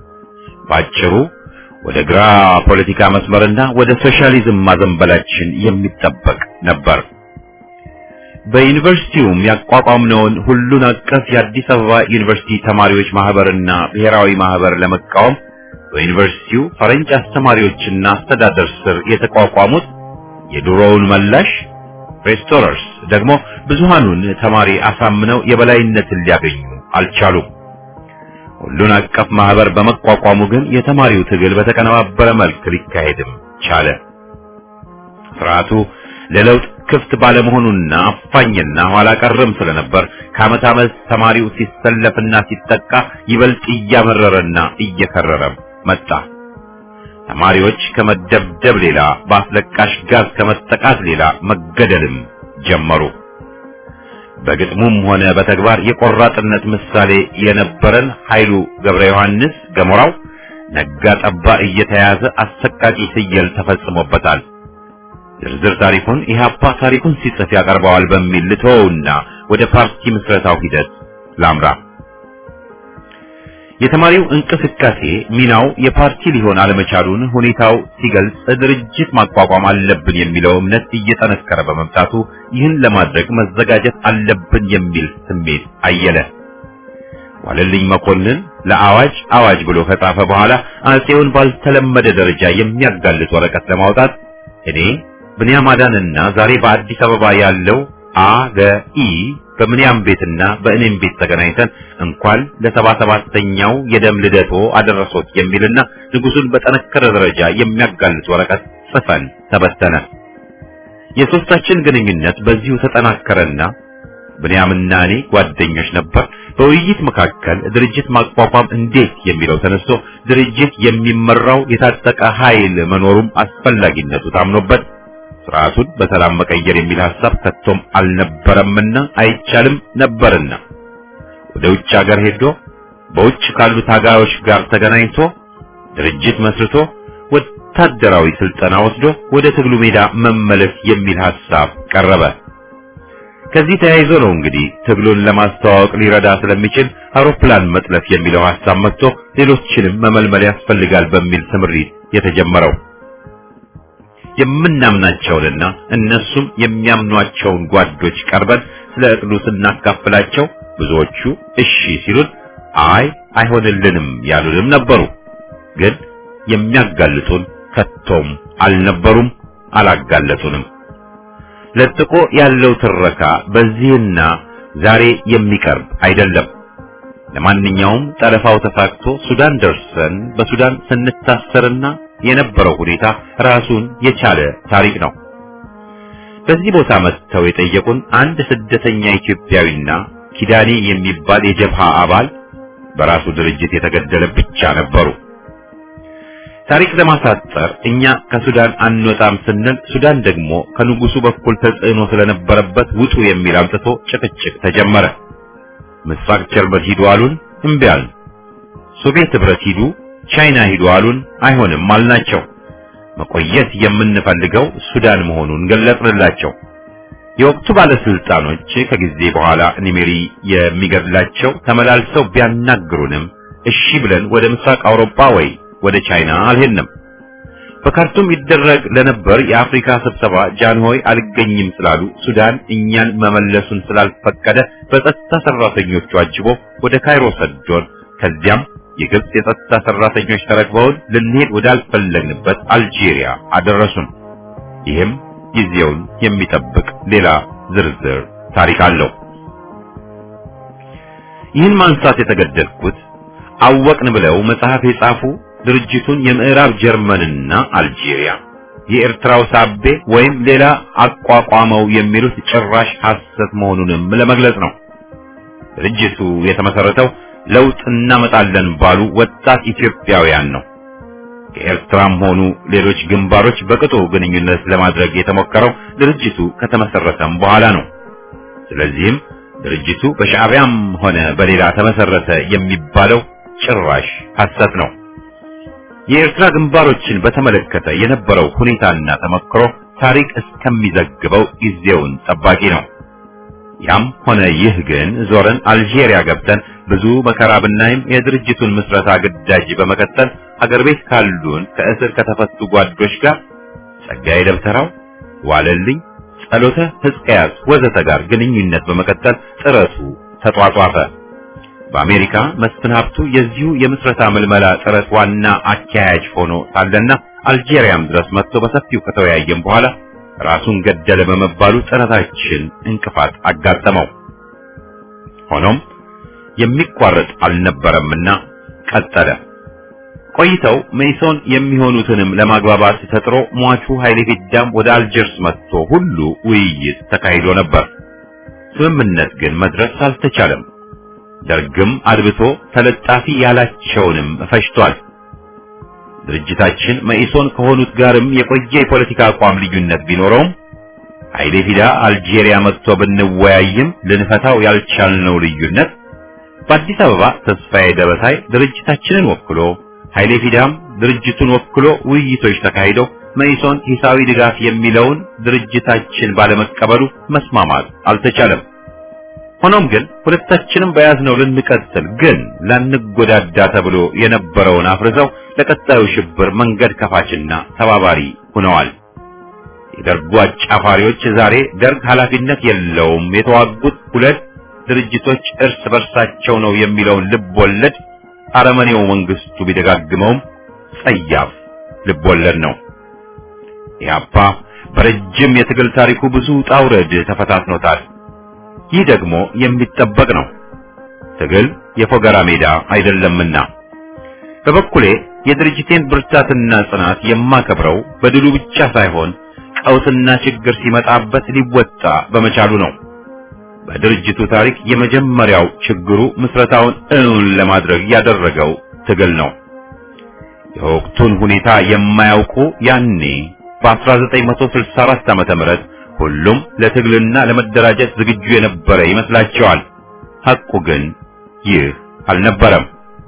ባጭሩ ወደ ግራ ፖለቲካ መስመርና ወደ ሶሻሊዝም ማዘንበላችን የሚጠበቅ ነበር። በዩኒቨርሲቲውም ያቋቋምነውን ሁሉን አቀፍ የአዲስ አበባ ዩኒቨርሲቲ ተማሪዎች ማህበርና ብሔራዊ ማህበር ለመቃወም በዩኒቨርሲቲው ፈረንጅ አስተማሪዎችና አስተዳደር ስር የተቋቋሙት የድሮውን መላሽ ሬስቶረርስ ደግሞ ብዙሃኑን ተማሪ አሳምነው የበላይነትን ሊያገኙ አልቻሉም። ሁሉን አቀፍ ማህበር በመቋቋሙ ግን የተማሪው ትግል በተቀነባበረ መልክ ሊካሄድም ቻለ። ስርዓቱ ለለውጥ ክፍት ባለመሆኑና አፋኝና ኋላ ቀርም ስለነበር ከዓመት ዓመት ተማሪው ሲሰለፍና ሲጠቃ ይበልጥ እያመረረና እየከረረ መጣ። ተማሪዎች ከመደብደብ ሌላ በአስለቃሽ ጋዝ ከመጠቃት ሌላ መገደልም ጀመሩ። በግጥሙም ሆነ በተግባር የቆራጥነት ምሳሌ የነበረን ኃይሉ ገብረ ዮሐንስ ገሞራው ነጋ ጠባ እየተያዘ አሰቃቂ ፍየል ተፈጽሞበታል። ዝርዝር ታሪኩን ኢህአፓ ታሪኩን ሲጽፍ ያቀርበዋል በሚል ልተወውና ወደ ፓርቲ ምስረታው ሂደት ላምራ። የተማሪው እንቅስቃሴ ሚናው የፓርቲ ሊሆን አለመቻሉን ሁኔታው ሲገልጽ ድርጅት ማቋቋም አለብን የሚለው እምነት እየጠነከረ በመምጣቱ ይህን ለማድረግ መዘጋጀት አለብን የሚል ስሜት አየለ። ዋለልኝ መኮንን ለአዋጅ አዋጅ ብሎ ከጻፈ በኋላ አጼውን ባልተለመደ ደረጃ የሚያጋልጥ ወረቀት ለማውጣት እኔ ብንያም አዳንና ዛሬ በአዲስ አበባ ያለው አገኢ በምንያም ቤትና በእኔም ቤት ተገናኝተን እንኳን ለሰባ ሰባተኛው የደም ልደቶ አደረሶት የሚልና ንጉሱን በጠነከረ ደረጃ የሚያጋልጥ ወረቀት ጽፈን ተበተነ። የሶስታችን ግንኙነት በዚሁ ተጠናከረና ብንያምና እኔ ጓደኞች ነበር። በውይይት መካከል ድርጅት ማቋቋም እንዴት የሚለው ተነስቶ ድርጅት የሚመራው የታጠቀ ኃይል መኖሩም አስፈላጊነቱ ታምኖበት ስርዓቱን በሰላም መቀየር የሚል ሐሳብ ከቶም አልነበረምና አይቻልም ነበርና ወደ ውጭ ሀገር ሄዶ በውጭ ካሉ ታጋዮች ጋር ተገናኝቶ ድርጅት መስርቶ ወታደራዊ ስልጠና ወስዶ ወደ ትግሉ ሜዳ መመለስ የሚል ሐሳብ ቀረበ። ከዚህ ተያይዞ ነው እንግዲህ ትግሉን ለማስተዋወቅ ሊረዳ ስለሚችል አውሮፕላን መጥለፍ የሚለው ሐሳብ መጥቶ ሌሎችንም መመልመል ያስፈልጋል በሚል ስምሪት የተጀመረው። የምናምናቸውንና እነሱም የሚያምኗቸውን ጓዶች ቀርበን ስለ እቅዱ ስናካፍላቸው ብዙዎቹ እሺ ሲሉን፣ አይ አይሆንልንም ያሉንም ነበሩ። ግን የሚያጋልጡን ከቶም አልነበሩም፣ አላጋለጡንም። ለጥቆ ያለው ትረካ በዚህና ዛሬ የሚቀርብ አይደለም። ለማንኛውም ጠለፋው ተሳክቶ ሱዳን ደርሰን በሱዳን ስንታሰርና የነበረው ሁኔታ ራሱን የቻለ ታሪክ ነው። በዚህ ቦታ መጥተው የጠየቁን አንድ ስደተኛ ኢትዮጵያዊና ኪዳኔ የሚባል የጀብሃ አባል በራሱ ድርጅት የተገደለ ብቻ ነበሩ። ታሪክ ለማሳጠር እኛ ከሱዳን አንወጣም ስንል ሱዳን ደግሞ ከንጉሱ በኩል ተጽዕኖ ስለነበረበት ውጡ የሚል አምጥቶ ጭቅጭቅ ተጀመረ። ምስራቅ ጀርመን ሂዱ አሉን፣ እምቢ አልን። ሶቪየት ህብረት ሂዱ፣ ቻይና ሂዱ አሉን፣ አይሆንም አልናቸው። መቆየት የምንፈልገው ሱዳን መሆኑን ገለጽንላቸው። የወቅቱ ባለስልጣኖች ከጊዜ በኋላ ኒሜሪ የሚገድላቸው ተመላልሰው ቢያናግሩንም እሺ ብለን ወደ ምስራቅ አውሮፓ ወይ ወደ ቻይና አልሄድንም። በካርቱም ይደረግ ለነበር የአፍሪካ ስብሰባ ጃንሆይ አልገኝም ስላሉ ሱዳን እኛን መመለሱን ስላልፈቀደ በጸጥታ ሰራተኞቹ አጅቦ ወደ ካይሮ ሰዶን ከዚያም የግብጽ የጸጥታ ሰራተኞች ተረክበውን ልንሄድ ወዳልፈለግንበት አልጄሪያ አደረሱን። ይህም ጊዜውን የሚጠብቅ ሌላ ዝርዝር ታሪክ አለው። ይህን ማንሳት የተገደድኩት አወቅን ብለው መጽሐፍ የጻፉ ድርጅቱን የምዕራብ ጀርመንና አልጄሪያ የኤርትራው ሳቤ ወይም ሌላ አቋቋመው የሚሉት ጭራሽ ሐሰት መሆኑንም ለመግለጽ ነው። ድርጅቱ የተመሰረተው ለውጥ እናመጣለን ባሉ ወጣት ኢትዮጵያውያን ነው። ከኤርትራም ሆኑ ሌሎች ግንባሮች በቅጡ ግንኙነት ለማድረግ የተሞከረው ድርጅቱ ከተመሰረተም በኋላ ነው። ስለዚህም ድርጅቱ በሻዕቢያም ሆነ በሌላ ተመሰረተ የሚባለው ጭራሽ ሐሰት ነው። የኤርትራ ግንባሮችን በተመለከተ የነበረው ሁኔታና ተመክሮ ታሪክ እስከሚዘግበው ጊዜውን ጠባቂ ነው። ያም ሆነ ይህ ግን ዞረን አልጄሪያ ገብተን ብዙ መከራ ብናይም የድርጅቱን ምስረታ ግዳጅ በመቀጠል ሀገር ቤት ካሉን ከእስር ከተፈቱ ጓዶች ጋር ጸጋዬ ደብተራው፣ ዋለልኝ፣ ጸሎተ ሕዝቅያስ ወዘተ ጋር ግንኙነት በመቀጠል ጥረቱ ተጧጧፈ። በአሜሪካ መስፍን ሀብቱ የዚሁ የምስረታ ምልመላ ጥረት ዋና አካያጅ ሆኖ ሳለና አልጄሪያም ድረስ መጥቶ በሰፊው ከተወያየም በኋላ ራሱን ገደለ በመባሉ ጥረታችን እንቅፋት አጋጠመው። ሆኖም የሚቋረጥ አልነበረምና ቀጠለ። ቆይተው ሜሶን የሚሆኑትንም ለማግባባት ተጥሮ ሟቹ ኃይሌ ፊዳም ወደ አልጀርስ መጥቶ ሁሉ ውይይት ተካሂዶ ነበር። ስምምነት ግን መድረስ አልተቻለም። ደርግም አድብቶ ተለጣፊ ያላቸውንም ፈጅቷል። ድርጅታችን መኢሶን ከሆኑት ጋርም የቆየ የፖለቲካ አቋም ልዩነት ቢኖረውም ኃይሌ ፊዳ አልጄሪያ መጥቶ ብንወያይም ልንፈታው ያልቻልነው ልዩነት በአዲስ አበባ ተስፋዬ ደበሳይ ድርጅታችንን ወክሎ ኃይሌ ፊዳም ድርጅቱን ወክሎ ውይይቶች ተካሂደው መኢሶን ሂሳዊ ድጋፍ የሚለውን ድርጅታችን ባለመቀበሉ መስማማት አልተቻለም። ሆኖም ግን ሁለታችንም በያዝነው ልንቀጥል ግን ላንጎዳዳ ተብሎ የነበረውን አፍርሰው ለቀጣዩ ሽብር መንገድ ከፋችና ተባባሪ ሆነዋል። የደርጉ አጫፋሪዎች ዛሬ ደርግ ኃላፊነት የለውም የተዋጉት ሁለት ድርጅቶች እርስ በርሳቸው ነው የሚለውን ልብ ወለድ አረመኔው መንግስቱ ቢደጋግመውም ጸያፍ ልብ ወለድ ነው። ኢህአፓ በረጅም የትግል ታሪኩ ብዙ ጣውረድ ተፈታትኖታል። ይህ ደግሞ የሚጠበቅ ነው። ትግል የፎገራ ሜዳ አይደለምና በበኩሌ የድርጅቴን ብርታትና ጽናት የማከብረው በድሉ ብቻ ሳይሆን ቀውስና ችግር ሲመጣበት ሊወጣ በመቻሉ ነው። በድርጅቱ ታሪክ የመጀመሪያው ችግሩ ምስረታውን እውን ለማድረግ ያደረገው ትግል ነው። የወቅቱን ሁኔታ የማያውቁ ያኔ በ1964 ዓመተ ምህረት ሁሉም ለትግልና ለመደራጀት ዝግጁ የነበረ ይመስላቸዋል። ሐቁ ግን ይህ አልነበረም።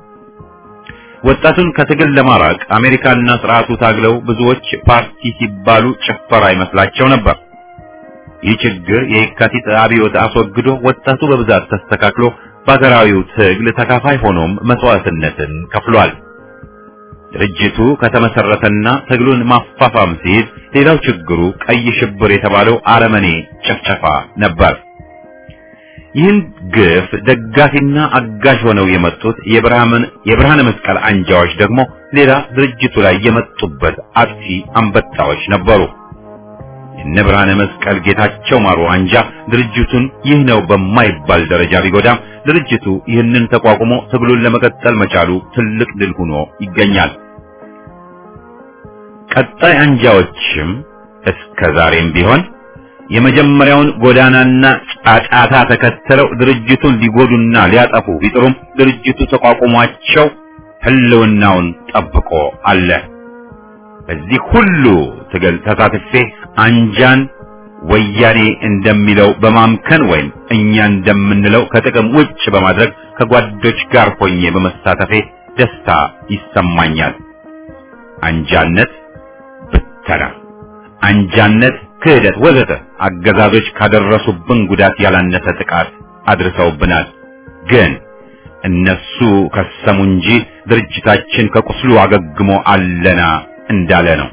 ወጣቱን ከትግል ለማራቅ አሜሪካና ስርዓቱ ታግለው ብዙዎች ፓርቲ ሲባሉ ጭፈራ ይመስላቸው ነበር። ይህ ችግር የየካቲት አብዮት አስወግዶ ወጣቱ በብዛት ተስተካክሎ በሀገራዊው ትግል ተካፋይ ሆኖም መስዋዕትነትን ከፍሏል። ድርጅቱ ከተመሰረተና ትግሉን ማፋፋም ሲይዝ ሌላው ችግሩ ቀይ ሽብር የተባለው አረመኔ ጭፍጨፋ ነበር። ይህን ግፍ ደጋፊና አጋዥ ሆነው የመጡት የብርሃነ መስቀል አንጃዎች ደግሞ ሌላ ድርጅቱ ላይ የመጡበት አጥፊ አንበጣዎች ነበሩ። የነ ብርሃነ መስቀል ጌታቸው ማሩ አንጃ ድርጅቱን ይህ ነው በማይባል ደረጃ ቢጎዳም ድርጅቱ ይህንን ተቋቁሞ ትግሉን ለመቀጠል መቻሉ ትልቅ ድል ሆኖ ይገኛል። ቀጣይ አንጃዎችም እስከ ዛሬም ቢሆን የመጀመሪያውን ጎዳናና ጫጫታ ተከትለው ድርጅቱን ሊጎዱና ሊያጠፉ ቢጥሩም ድርጅቱ ተቋቁሟቸው ህልውናውን ጠብቆ አለ። በዚህ ሁሉ ትግል ተሳትፌ አንጃን ወያኔ እንደሚለው በማምከን ወይም እኛ እንደምንለው ከጥቅም ውጭ በማድረግ ከጓዶች ጋር ሆኜ በመሳተፌ ደስታ ይሰማኛል። አንጃነት ብተና፣ አንጃነት፣ ክህደት፣ ወዘተ አገዛዞች ካደረሱብን ጉዳት ያላነሰ ጥቃት አድርሰውብናል። ግን እነሱ ከሰሙ እንጂ ድርጅታችን ከቁስሉ አገግሞ አለና እንዳለ ነው።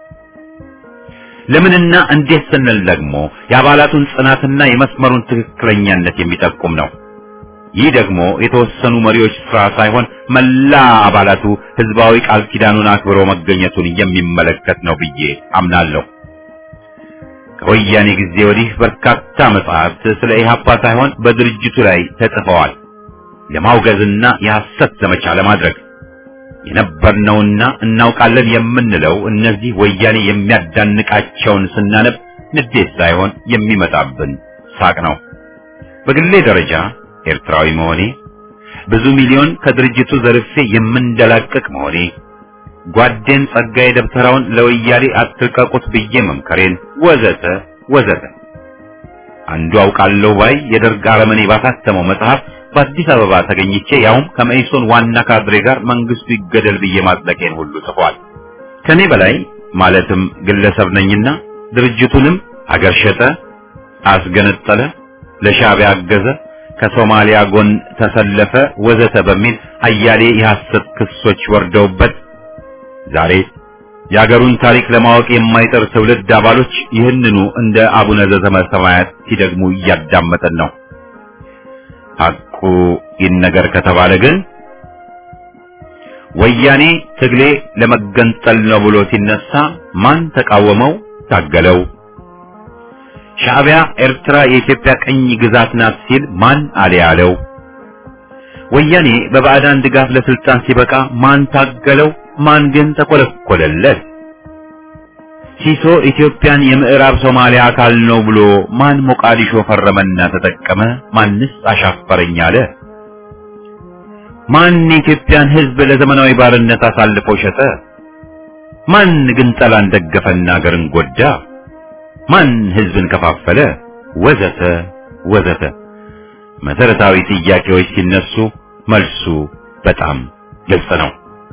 ለምንና እንዴት ስንል ደግሞ የአባላቱን ጽናትና የመስመሩን ትክክለኛነት የሚጠቁም ነው። ይህ ደግሞ የተወሰኑ መሪዎች ስራ ሳይሆን መላ አባላቱ ህዝባዊ ቃል ኪዳኑን አክብሮ መገኘቱን የሚመለከት ነው ብዬ አምናለሁ። ከወያኔ ጊዜ ወዲህ በርካታ መጽሐፍት ስለ ኢህአፓ ሳይሆን በድርጅቱ ላይ ተጽፈዋል። ለማውገዝና የሐሰት ዘመቻ ለማድረግ የነበርነውና እናውቃለን የምንለው እነዚህ ወያኔ የሚያዳንቃቸውን ስናነብ ንዴት ሳይሆን የሚመጣብን ሳቅ ነው። በግሌ ደረጃ ኤርትራዊ መሆኔ፣ ብዙ ሚሊዮን ከድርጅቱ ዘርፌ የምንደላቀቅ መሆኔ፣ ጓዴን ጸጋዬ ደብተራውን ለወያኔ አትልቀቁት ብዬ መምከሬን ወዘተ ወዘተ አንዱ አውቃለሁ ባይ የደርግ አረመኔ ባሳተመው መጽሐፍ በአዲስ አበባ ተገኝቼ ያውም ከመኢሶን ዋና ካድሬ ጋር መንግስቱ ይገደል ብዬ ማጽደቄን ሁሉ ጽፏል። ከኔ በላይ ማለትም ግለሰብ ነኝና ድርጅቱንም አገር ሸጠ፣ አስገነጠለ፣ ለሻዕቢያ አገዘ፣ ከሶማሊያ ጎን ተሰለፈ ወዘተ በሚል አያሌ የሐሰት ክሶች ወርደውበት ዛሬ የአገሩን ታሪክ ለማወቅ የማይጠር ትውልድ አባሎች ይህንኑ እንደ አቡነ ዘበሰማያት ሲደግሙ እያዳመጠን ነው። ሐቁ ይነገር ከተባለ ግን ወያኔ ትግሌ ለመገንጠል ነው ብሎ ሲነሳ ማን ተቃወመው? ታገለው? ሻዕቢያ ኤርትራ የኢትዮጵያ ቀኝ ግዛት ናት ሲል ማን አለ ያለው? ወያኔ በባዕዳን ድጋፍ ለስልጣን ሲበቃ ማን ታገለው? ማን ግን ተኮለኮለለት? ሲሶ ኢትዮጵያን የምዕራብ ሶማሊያ አካል ነው ብሎ ማን ሞቃዲሾ ፈረመና ተጠቀመ? ማንስ አሻፈረኝ አለ? ማን የኢትዮጵያን ሕዝብ ለዘመናዊ ባርነት አሳልፎ ሸጠ? ማን ግን ጠላን ደገፈና አገርን ጎዳ? ማን ሕዝብን ከፋፈለ? ወዘተ ወዘተ መሰረታዊ ጥያቄዎች ሲነሱ መልሱ በጣም ግልጽ ነው።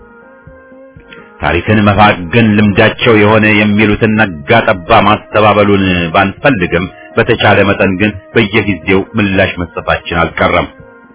ታሪክን መፋገን ልምዳቸው የሆነ የሚሉትን ነጋ ጠባ ማስተባበሉን ባንፈልግም በተቻለ መጠን ግን በየጊዜው ምላሽ መስጠታችን አልቀረም።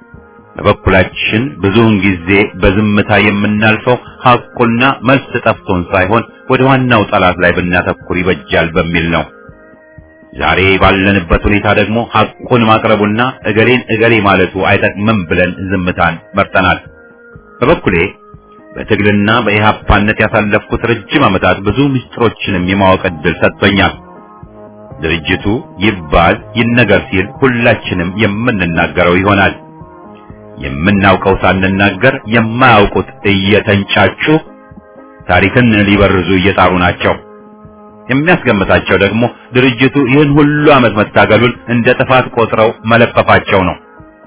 በበኩላችን ብዙውን ጊዜ በዝምታ የምናልፈው ሐቁና መልስ ጠፍቶን ሳይሆን ወደ ዋናው ጠላት ላይ ብናተኩር ይበጃል በሚል ነው። ዛሬ ባለንበት ሁኔታ ደግሞ ሐቁን ማቅረቡና እገሌን እገሌ ማለቱ አይጠቅምም ብለን ዝምታን መርጠናል። በበኩሌ በትግልና በኢህአፓነት ያሳለፍኩት ረጅም ዓመታት ብዙ ምስጢሮችንም የማወቅ ዕድል ሰጥቶኛል። ድርጅቱ ይባል ይነገር ሲል ሁላችንም የምንናገረው ይሆናል። የምናውቀው ሳንናገር የማያውቁት እየተንጫጩ ታሪክን ሊበርዙ እየጣሩ ናቸው። የሚያስገምታቸው ደግሞ ድርጅቱ ይህን ሁሉ ዓመት መታገሉን እንደ ጥፋት ቆጥረው መለፈፋቸው ነው።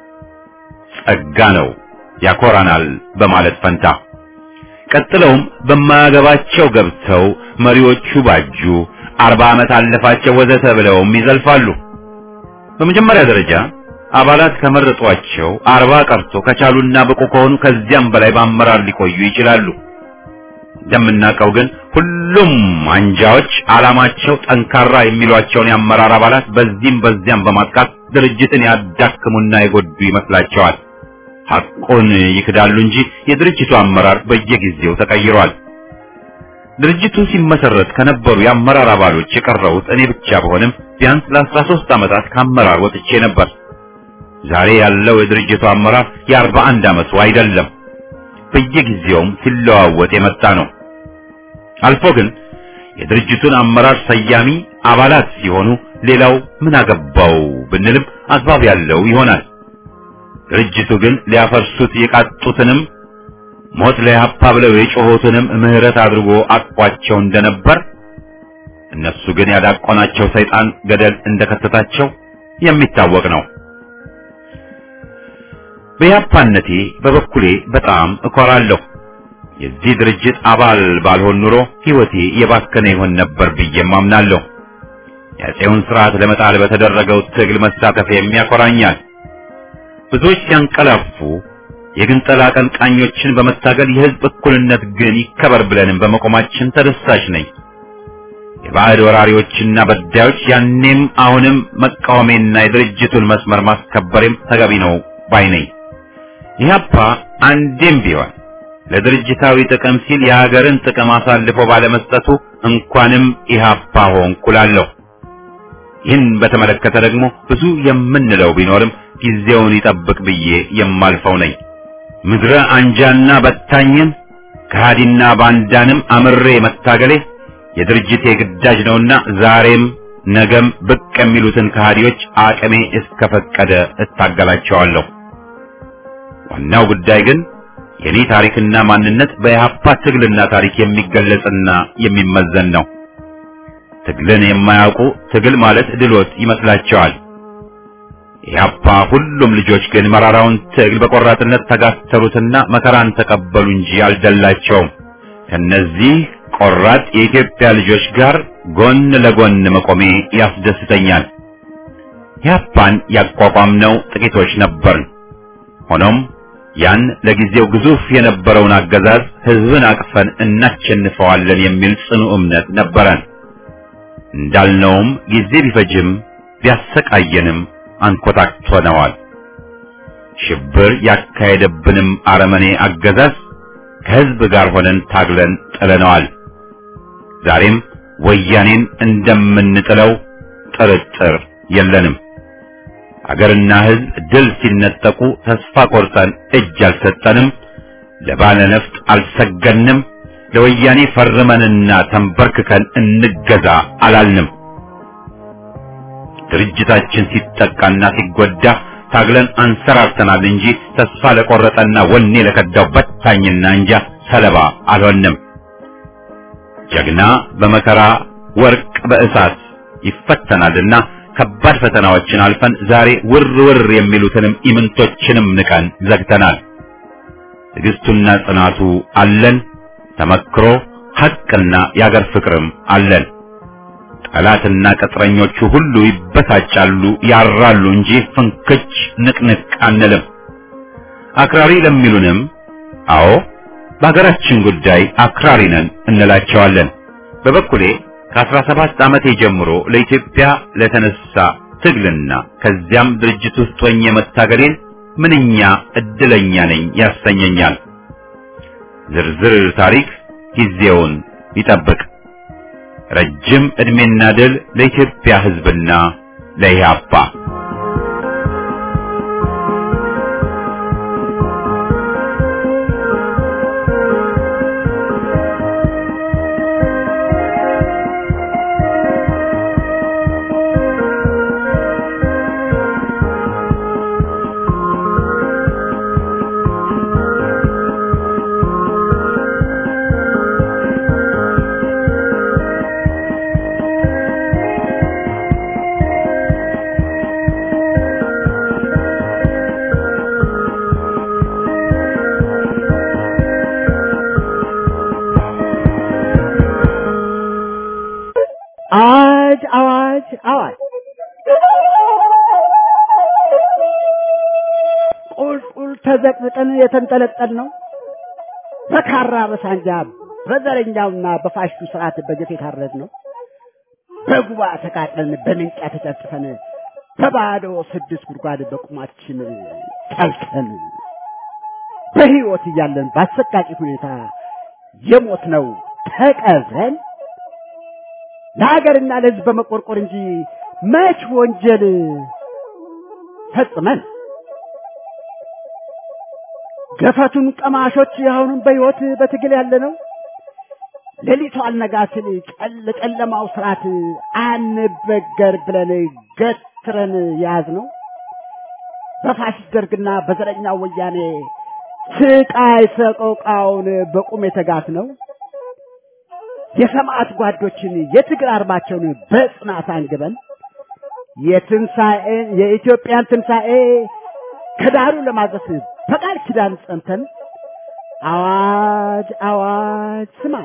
ጸጋ ነው ያኮራናል በማለት ፈንታ ቀጥለውም በማያገባቸው ገብተው መሪዎቹ ባጁ፣ አርባ ዓመት አለፋቸው ወዘተ ብለውም ይዘልፋሉ። በመጀመሪያ ደረጃ አባላት ከመረጧቸው አርባ ቀርቶ ከቻሉና ብቁ ከሆኑ ከዚያም በላይ በአመራር ሊቆዩ ይችላሉ። እንደምናውቀው ግን ሁሉም አንጃዎች ዓላማቸው ጠንካራ የሚሏቸውን የአመራር አባላት በዚህም በዚያም በማጥቃት ድርጅትን ያዳክሙና የጎዱ ይመስላቸዋል። ሐቁን ይክዳሉ እንጂ የድርጅቱ አመራር በየጊዜው ተቀይሯል። ድርጅቱ ሲመሰረት ከነበሩ የአመራር አባሎች የቀረሁት እኔ ብቻ በሆንም ቢያንስ ለአስራ ሦስት ዓመታት ከአመራር ወጥቼ ነበር። ዛሬ ያለው የድርጅቱ አመራር የአርባ አንድ ዓመቱ አይደለም። በየጊዜውም ሲለዋወጥ የመጣ ነው። አልፎ ግን የድርጅቱን አመራር ሰያሚ አባላት ሲሆኑ ሌላው ምን አገባው ብንልም አግባብ ያለው ይሆናል። ድርጅቱ ግን ሊያፈርሱት የቃጡትንም ሞት ለኢህአፓ ብለው የጮኹትንም ምህረት አድርጎ አቅፏቸው እንደነበር እነሱ ግን ያዳቆናቸው ሰይጣን ገደል እንደከተታቸው የሚታወቅ ነው። በያፓነቴ በበኩሌ በጣም እኮራለሁ። የዚህ ድርጅት አባል ባልሆን ኑሮ ሕይወቴ የባከነ ይሆን ነበር ብዬም አምናለሁ። የአፄውን ስርዓት ለመጣል በተደረገው ትግል መሳተፍ የሚያኮራኛል። ብዙዎች ሲያንቀላፉ የግንጠላ አቀንቃኞችን በመታገል የሕዝብ እኩልነት ግን ይከበር ብለንም በመቆማችን ተደሳች ነኝ። የባዕድ ወራሪዎችና በዳዮች ያኔም አሁንም መቃወሜና የድርጅቱን መስመር ማስከበሬም ተገቢ ነው ባይ ነኝ። ኢህአፓ አንዴም ቢሆን ለድርጅታዊ ጥቅም ሲል የሀገርን ጥቅም አሳልፎ ባለመስጠቱ እንኳንም ኢህአፓ ሆንኩ እላለሁ። ይህን በተመለከተ ደግሞ ብዙ የምንለው ቢኖርም ጊዜውን ይጠብቅ ብዬ የማልፈው ነኝ። ምድረ አንጃና በታኝን ከሃዲና ባንዳንም አምሬ መታገሌ የድርጅቴ ግዳጅ ነውና ዛሬም ነገም ብቅ የሚሉትን ከሃዲዎች አቅሜ እስከፈቀደ እታገላቸዋለሁ። ዋናው ጉዳይ ግን የኔ ታሪክና ማንነት በኢህአፓ ትግልና ታሪክ የሚገለጽና የሚመዘን ነው። ትግልን የማያውቁ ትግል ማለት ድሎት ይመስላቸዋል። ኢህአፓ ሁሉም ልጆች ግን መራራውን ትግል በቆራጥነት ተጋተሩትና መከራን ተቀበሉ እንጂ አልደላቸውም። ከነዚህ ቆራጥ የኢትዮጵያ ልጆች ጋር ጎን ለጎን መቆሜ ያስደስተኛል። ኢህአፓን ያቋቋምነው ጥቂቶች ነበርን። ሆኖም ያን ለጊዜው ግዙፍ የነበረውን አገዛዝ ህዝብን አቅፈን እናሸንፈዋለን የሚል ጽኑ እምነት ነበረን። እንዳልነውም ጊዜ ቢፈጅም ቢያሰቃየንም አንኮታክቶነዋል። ሽብር ያካሄደብንም አረመኔ አገዛዝ ከህዝብ ጋር ሆነን ታግለን ጥለነዋል። ዛሬም ወያኔን እንደምንጥለው ጥርጥር የለንም። አገርና ህዝብ ድል ሲነጠቁ ተስፋ ቆርጠን እጅ አልሰጠንም። ለባለ ነፍጥ አልሰገንም። ለወያኔ ፈርመንና ተንበርክከን እንገዛ አላልንም። ድርጅታችን ሲጠቃና ሲጎዳ ታግለን አንሰራርተናል እንጂ ተስፋ ለቆረጠና ወኔ ለከዳው በታኝና እንጃ ሰለባ አልሆንም። ጀግና በመከራ ወርቅ በእሳት ይፈተናልና ከባድ ፈተናዎችን አልፈን ዛሬ ውር ውር የሚሉትንም ኢምንቶችንም ንቀን ዘግተናል። ትዕግስቱና ጽናቱ አለን። ተመክሮ ሐቅና የአገር ፍቅርም አለን። ጠላትና ቅጥረኞቹ ሁሉ ይበሳጫሉ፣ ያራሉ እንጂ ፍንክች ንቅንቅ አንልም። አክራሪ ለሚሉንም አዎ በሀገራችን ጉዳይ አክራሪ ነን እንላቸዋለን። በበኩሌ ከአስራ ሰባት ዓመቴ ጀምሮ ለኢትዮጵያ ለተነሳ ትግልና ከዚያም ድርጅት ውስጥ ሆኜ መታገሌን ምንኛ እድለኛ ነኝ ያሰኘኛል። ዝርዝር ታሪክ ጊዜውን ይጠብቅ። ረጅም ዕድሜና ድል ለኢትዮጵያ ሕዝብና ለኢህአፓ። አዋጅ አዋጅ አዋጅ! ቁልቁል ተዘቅዝቀን የተንጠለጠል ነው በካራ በሳንጃ በዘረኛውና በፋሽቱ ስርዓት በጀት የታረድ ነው በጉባ ተቃጥለን በምንጫ ተጨፍጭፈን በባዶ ስድስት ጉድጓድ በቁማችን ጠልተን በሕይወት እያለን በአሰቃቂ ሁኔታ የሞት ነው ተቀብረን ለሀገርና ለሕዝብ በመቆርቆር እንጂ መች ወንጀል ፈጽመን ገፈቱን ቀማሾች አሁንም በሕይወት በትግል ያለ ነው። ሌሊቱ አልነጋ ሲል ጨል ጨለማው ስርዓት አንበገር ብለን ገትረን ያዝ ነው። በፋሽስት ደርግና በዘረኛው ወያኔ ስቃይ ሰቆቃውን በቁም የተጋት ነው። የሰማዕት ጓዶችን የትግል አርማቸውን በጽናት አንግበን የትንሣኤ የኢትዮጵያን ትንሣኤ ከዳሩ ለማድረስ በቃል ኪዳን ጸንተን አዋጅ አዋጅ ስማን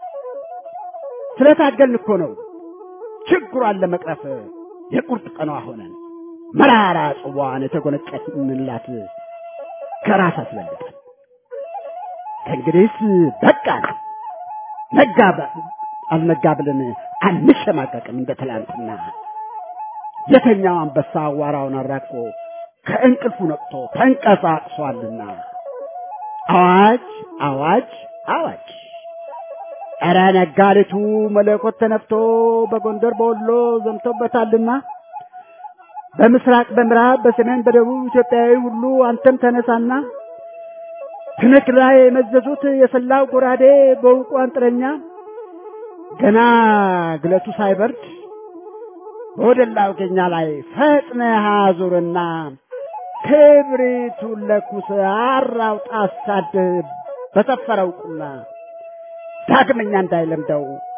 ስለታገልን እኮ ነው ችግሯን ለመቅረፍ የቁርጥ ቀኗ ሆነን መራራ ጽዋን የተጎነጨንላት ከራስ አስበልጠን ከእንግዲህስ በቃ ነጋ አልነጋ ብለን አንሸማቀቅም እንደ ትላንትና የተኛው አንበሳ አዋራውን አራግፎ ከእንቅልፉ ነቅቶ ተንቀሳቅሷልና አዋጅ አዋጅ አዋጅ ኧረ ነጋሪቱ መለኮት ተነፍቶ በጎንደር በወሎ ዘምቶበታልና በምስራቅ በምዕራብ በሰሜን በደቡብ ኢትዮጵያዊ ሁሉ አንተም ተነሳና ትንክራ የመዘዙት የሰላው ጎራዴ በውቁ አንጥረኛ ገና ግለቱ ሳይበርድ በወደላው ገኛ ላይ ፈጥነህ አዙርና ክብሪቱን ለኩስ አራውጣ አሳድህ በሰፈረው ቁና ዳግመኛ እንዳይለምደው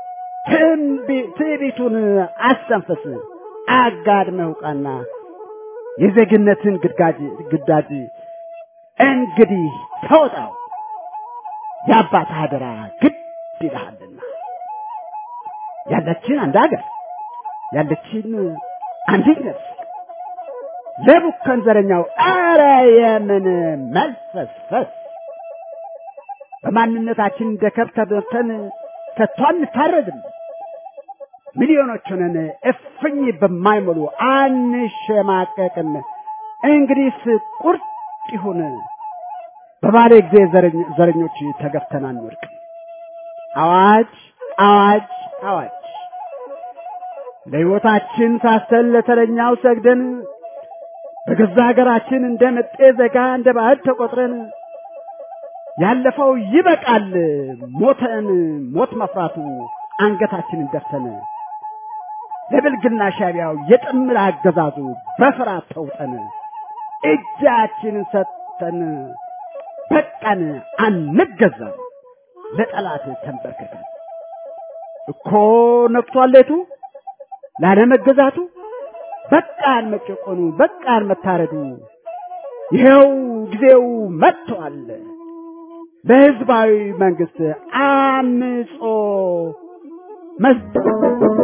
ትዕቢቱን አስተንፍስ አጋድመህ ውቃና የዜግነትን ግዳጅ ግዳጅ እንግዲህ ተወጣው የአባት አደራ ግድ ይልሃልና ያለችን አንድ ሀገር ያለችን አንዲት ነፍስ ለቡከን ዘረኛው አረ የምን መልፈስፈስ በማንነታችን እንደ ከብት ተበልተን ከቶ አንታረድም ሚሊዮኖች ሆነን እፍኝ በማይሞሉ አንሸማቀቅም እንግዲህስ ቁርጥ ይሁን በባለ ጊዜ ዘረኞች ተገፍተን አንወድቅም አዋጅ አዋጅ አዋጅ ለሕይወታችን ሳሰል ለተረኛው ሰግደን በገዛ ሀገራችን እንደ መጤ ዘጋ እንደ ባዕድ ተቆጥረን ያለፈው ይበቃል ሞተን ሞት መፍራቱ አንገታችንን ደፍተን ለብልግና ሻቢያው የጥምር አገዛዙ በፍርሃት ተውጠን እጃችንን ሰጥተን በቃን አንገዛም ለጠላት ተንበርክከን እኮ ነቅቷል ሌቱ ላለመገዛቱ በቃን መጨቆኑ በቃን መታረዱ ይኸው ጊዜው መጥቷል ለህዝባዊ መንግስት አምጾ መስጠት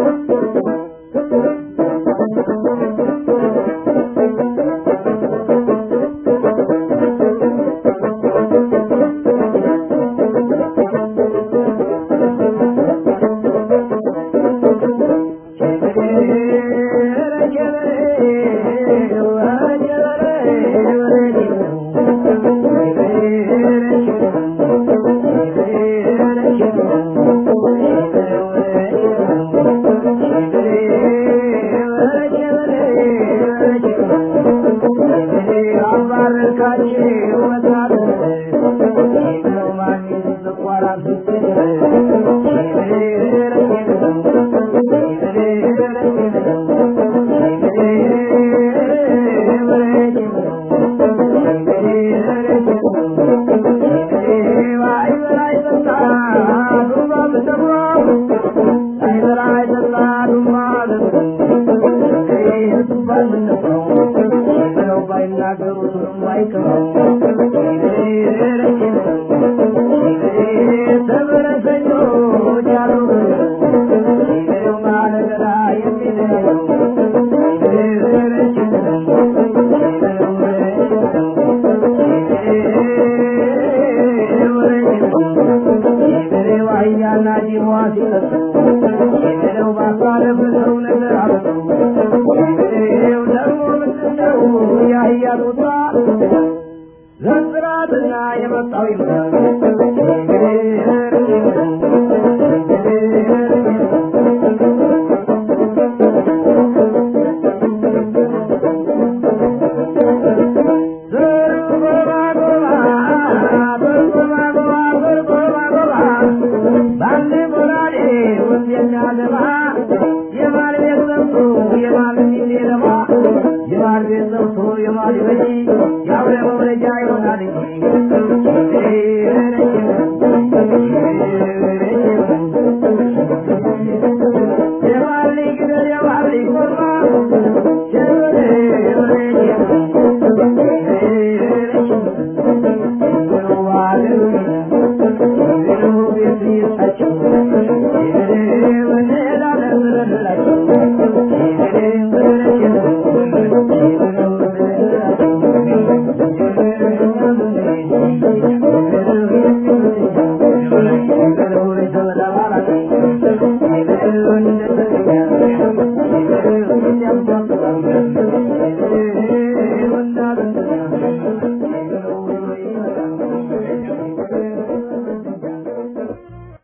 ዘንጥራትና የመጣው ይመጣል የማል የሚሳ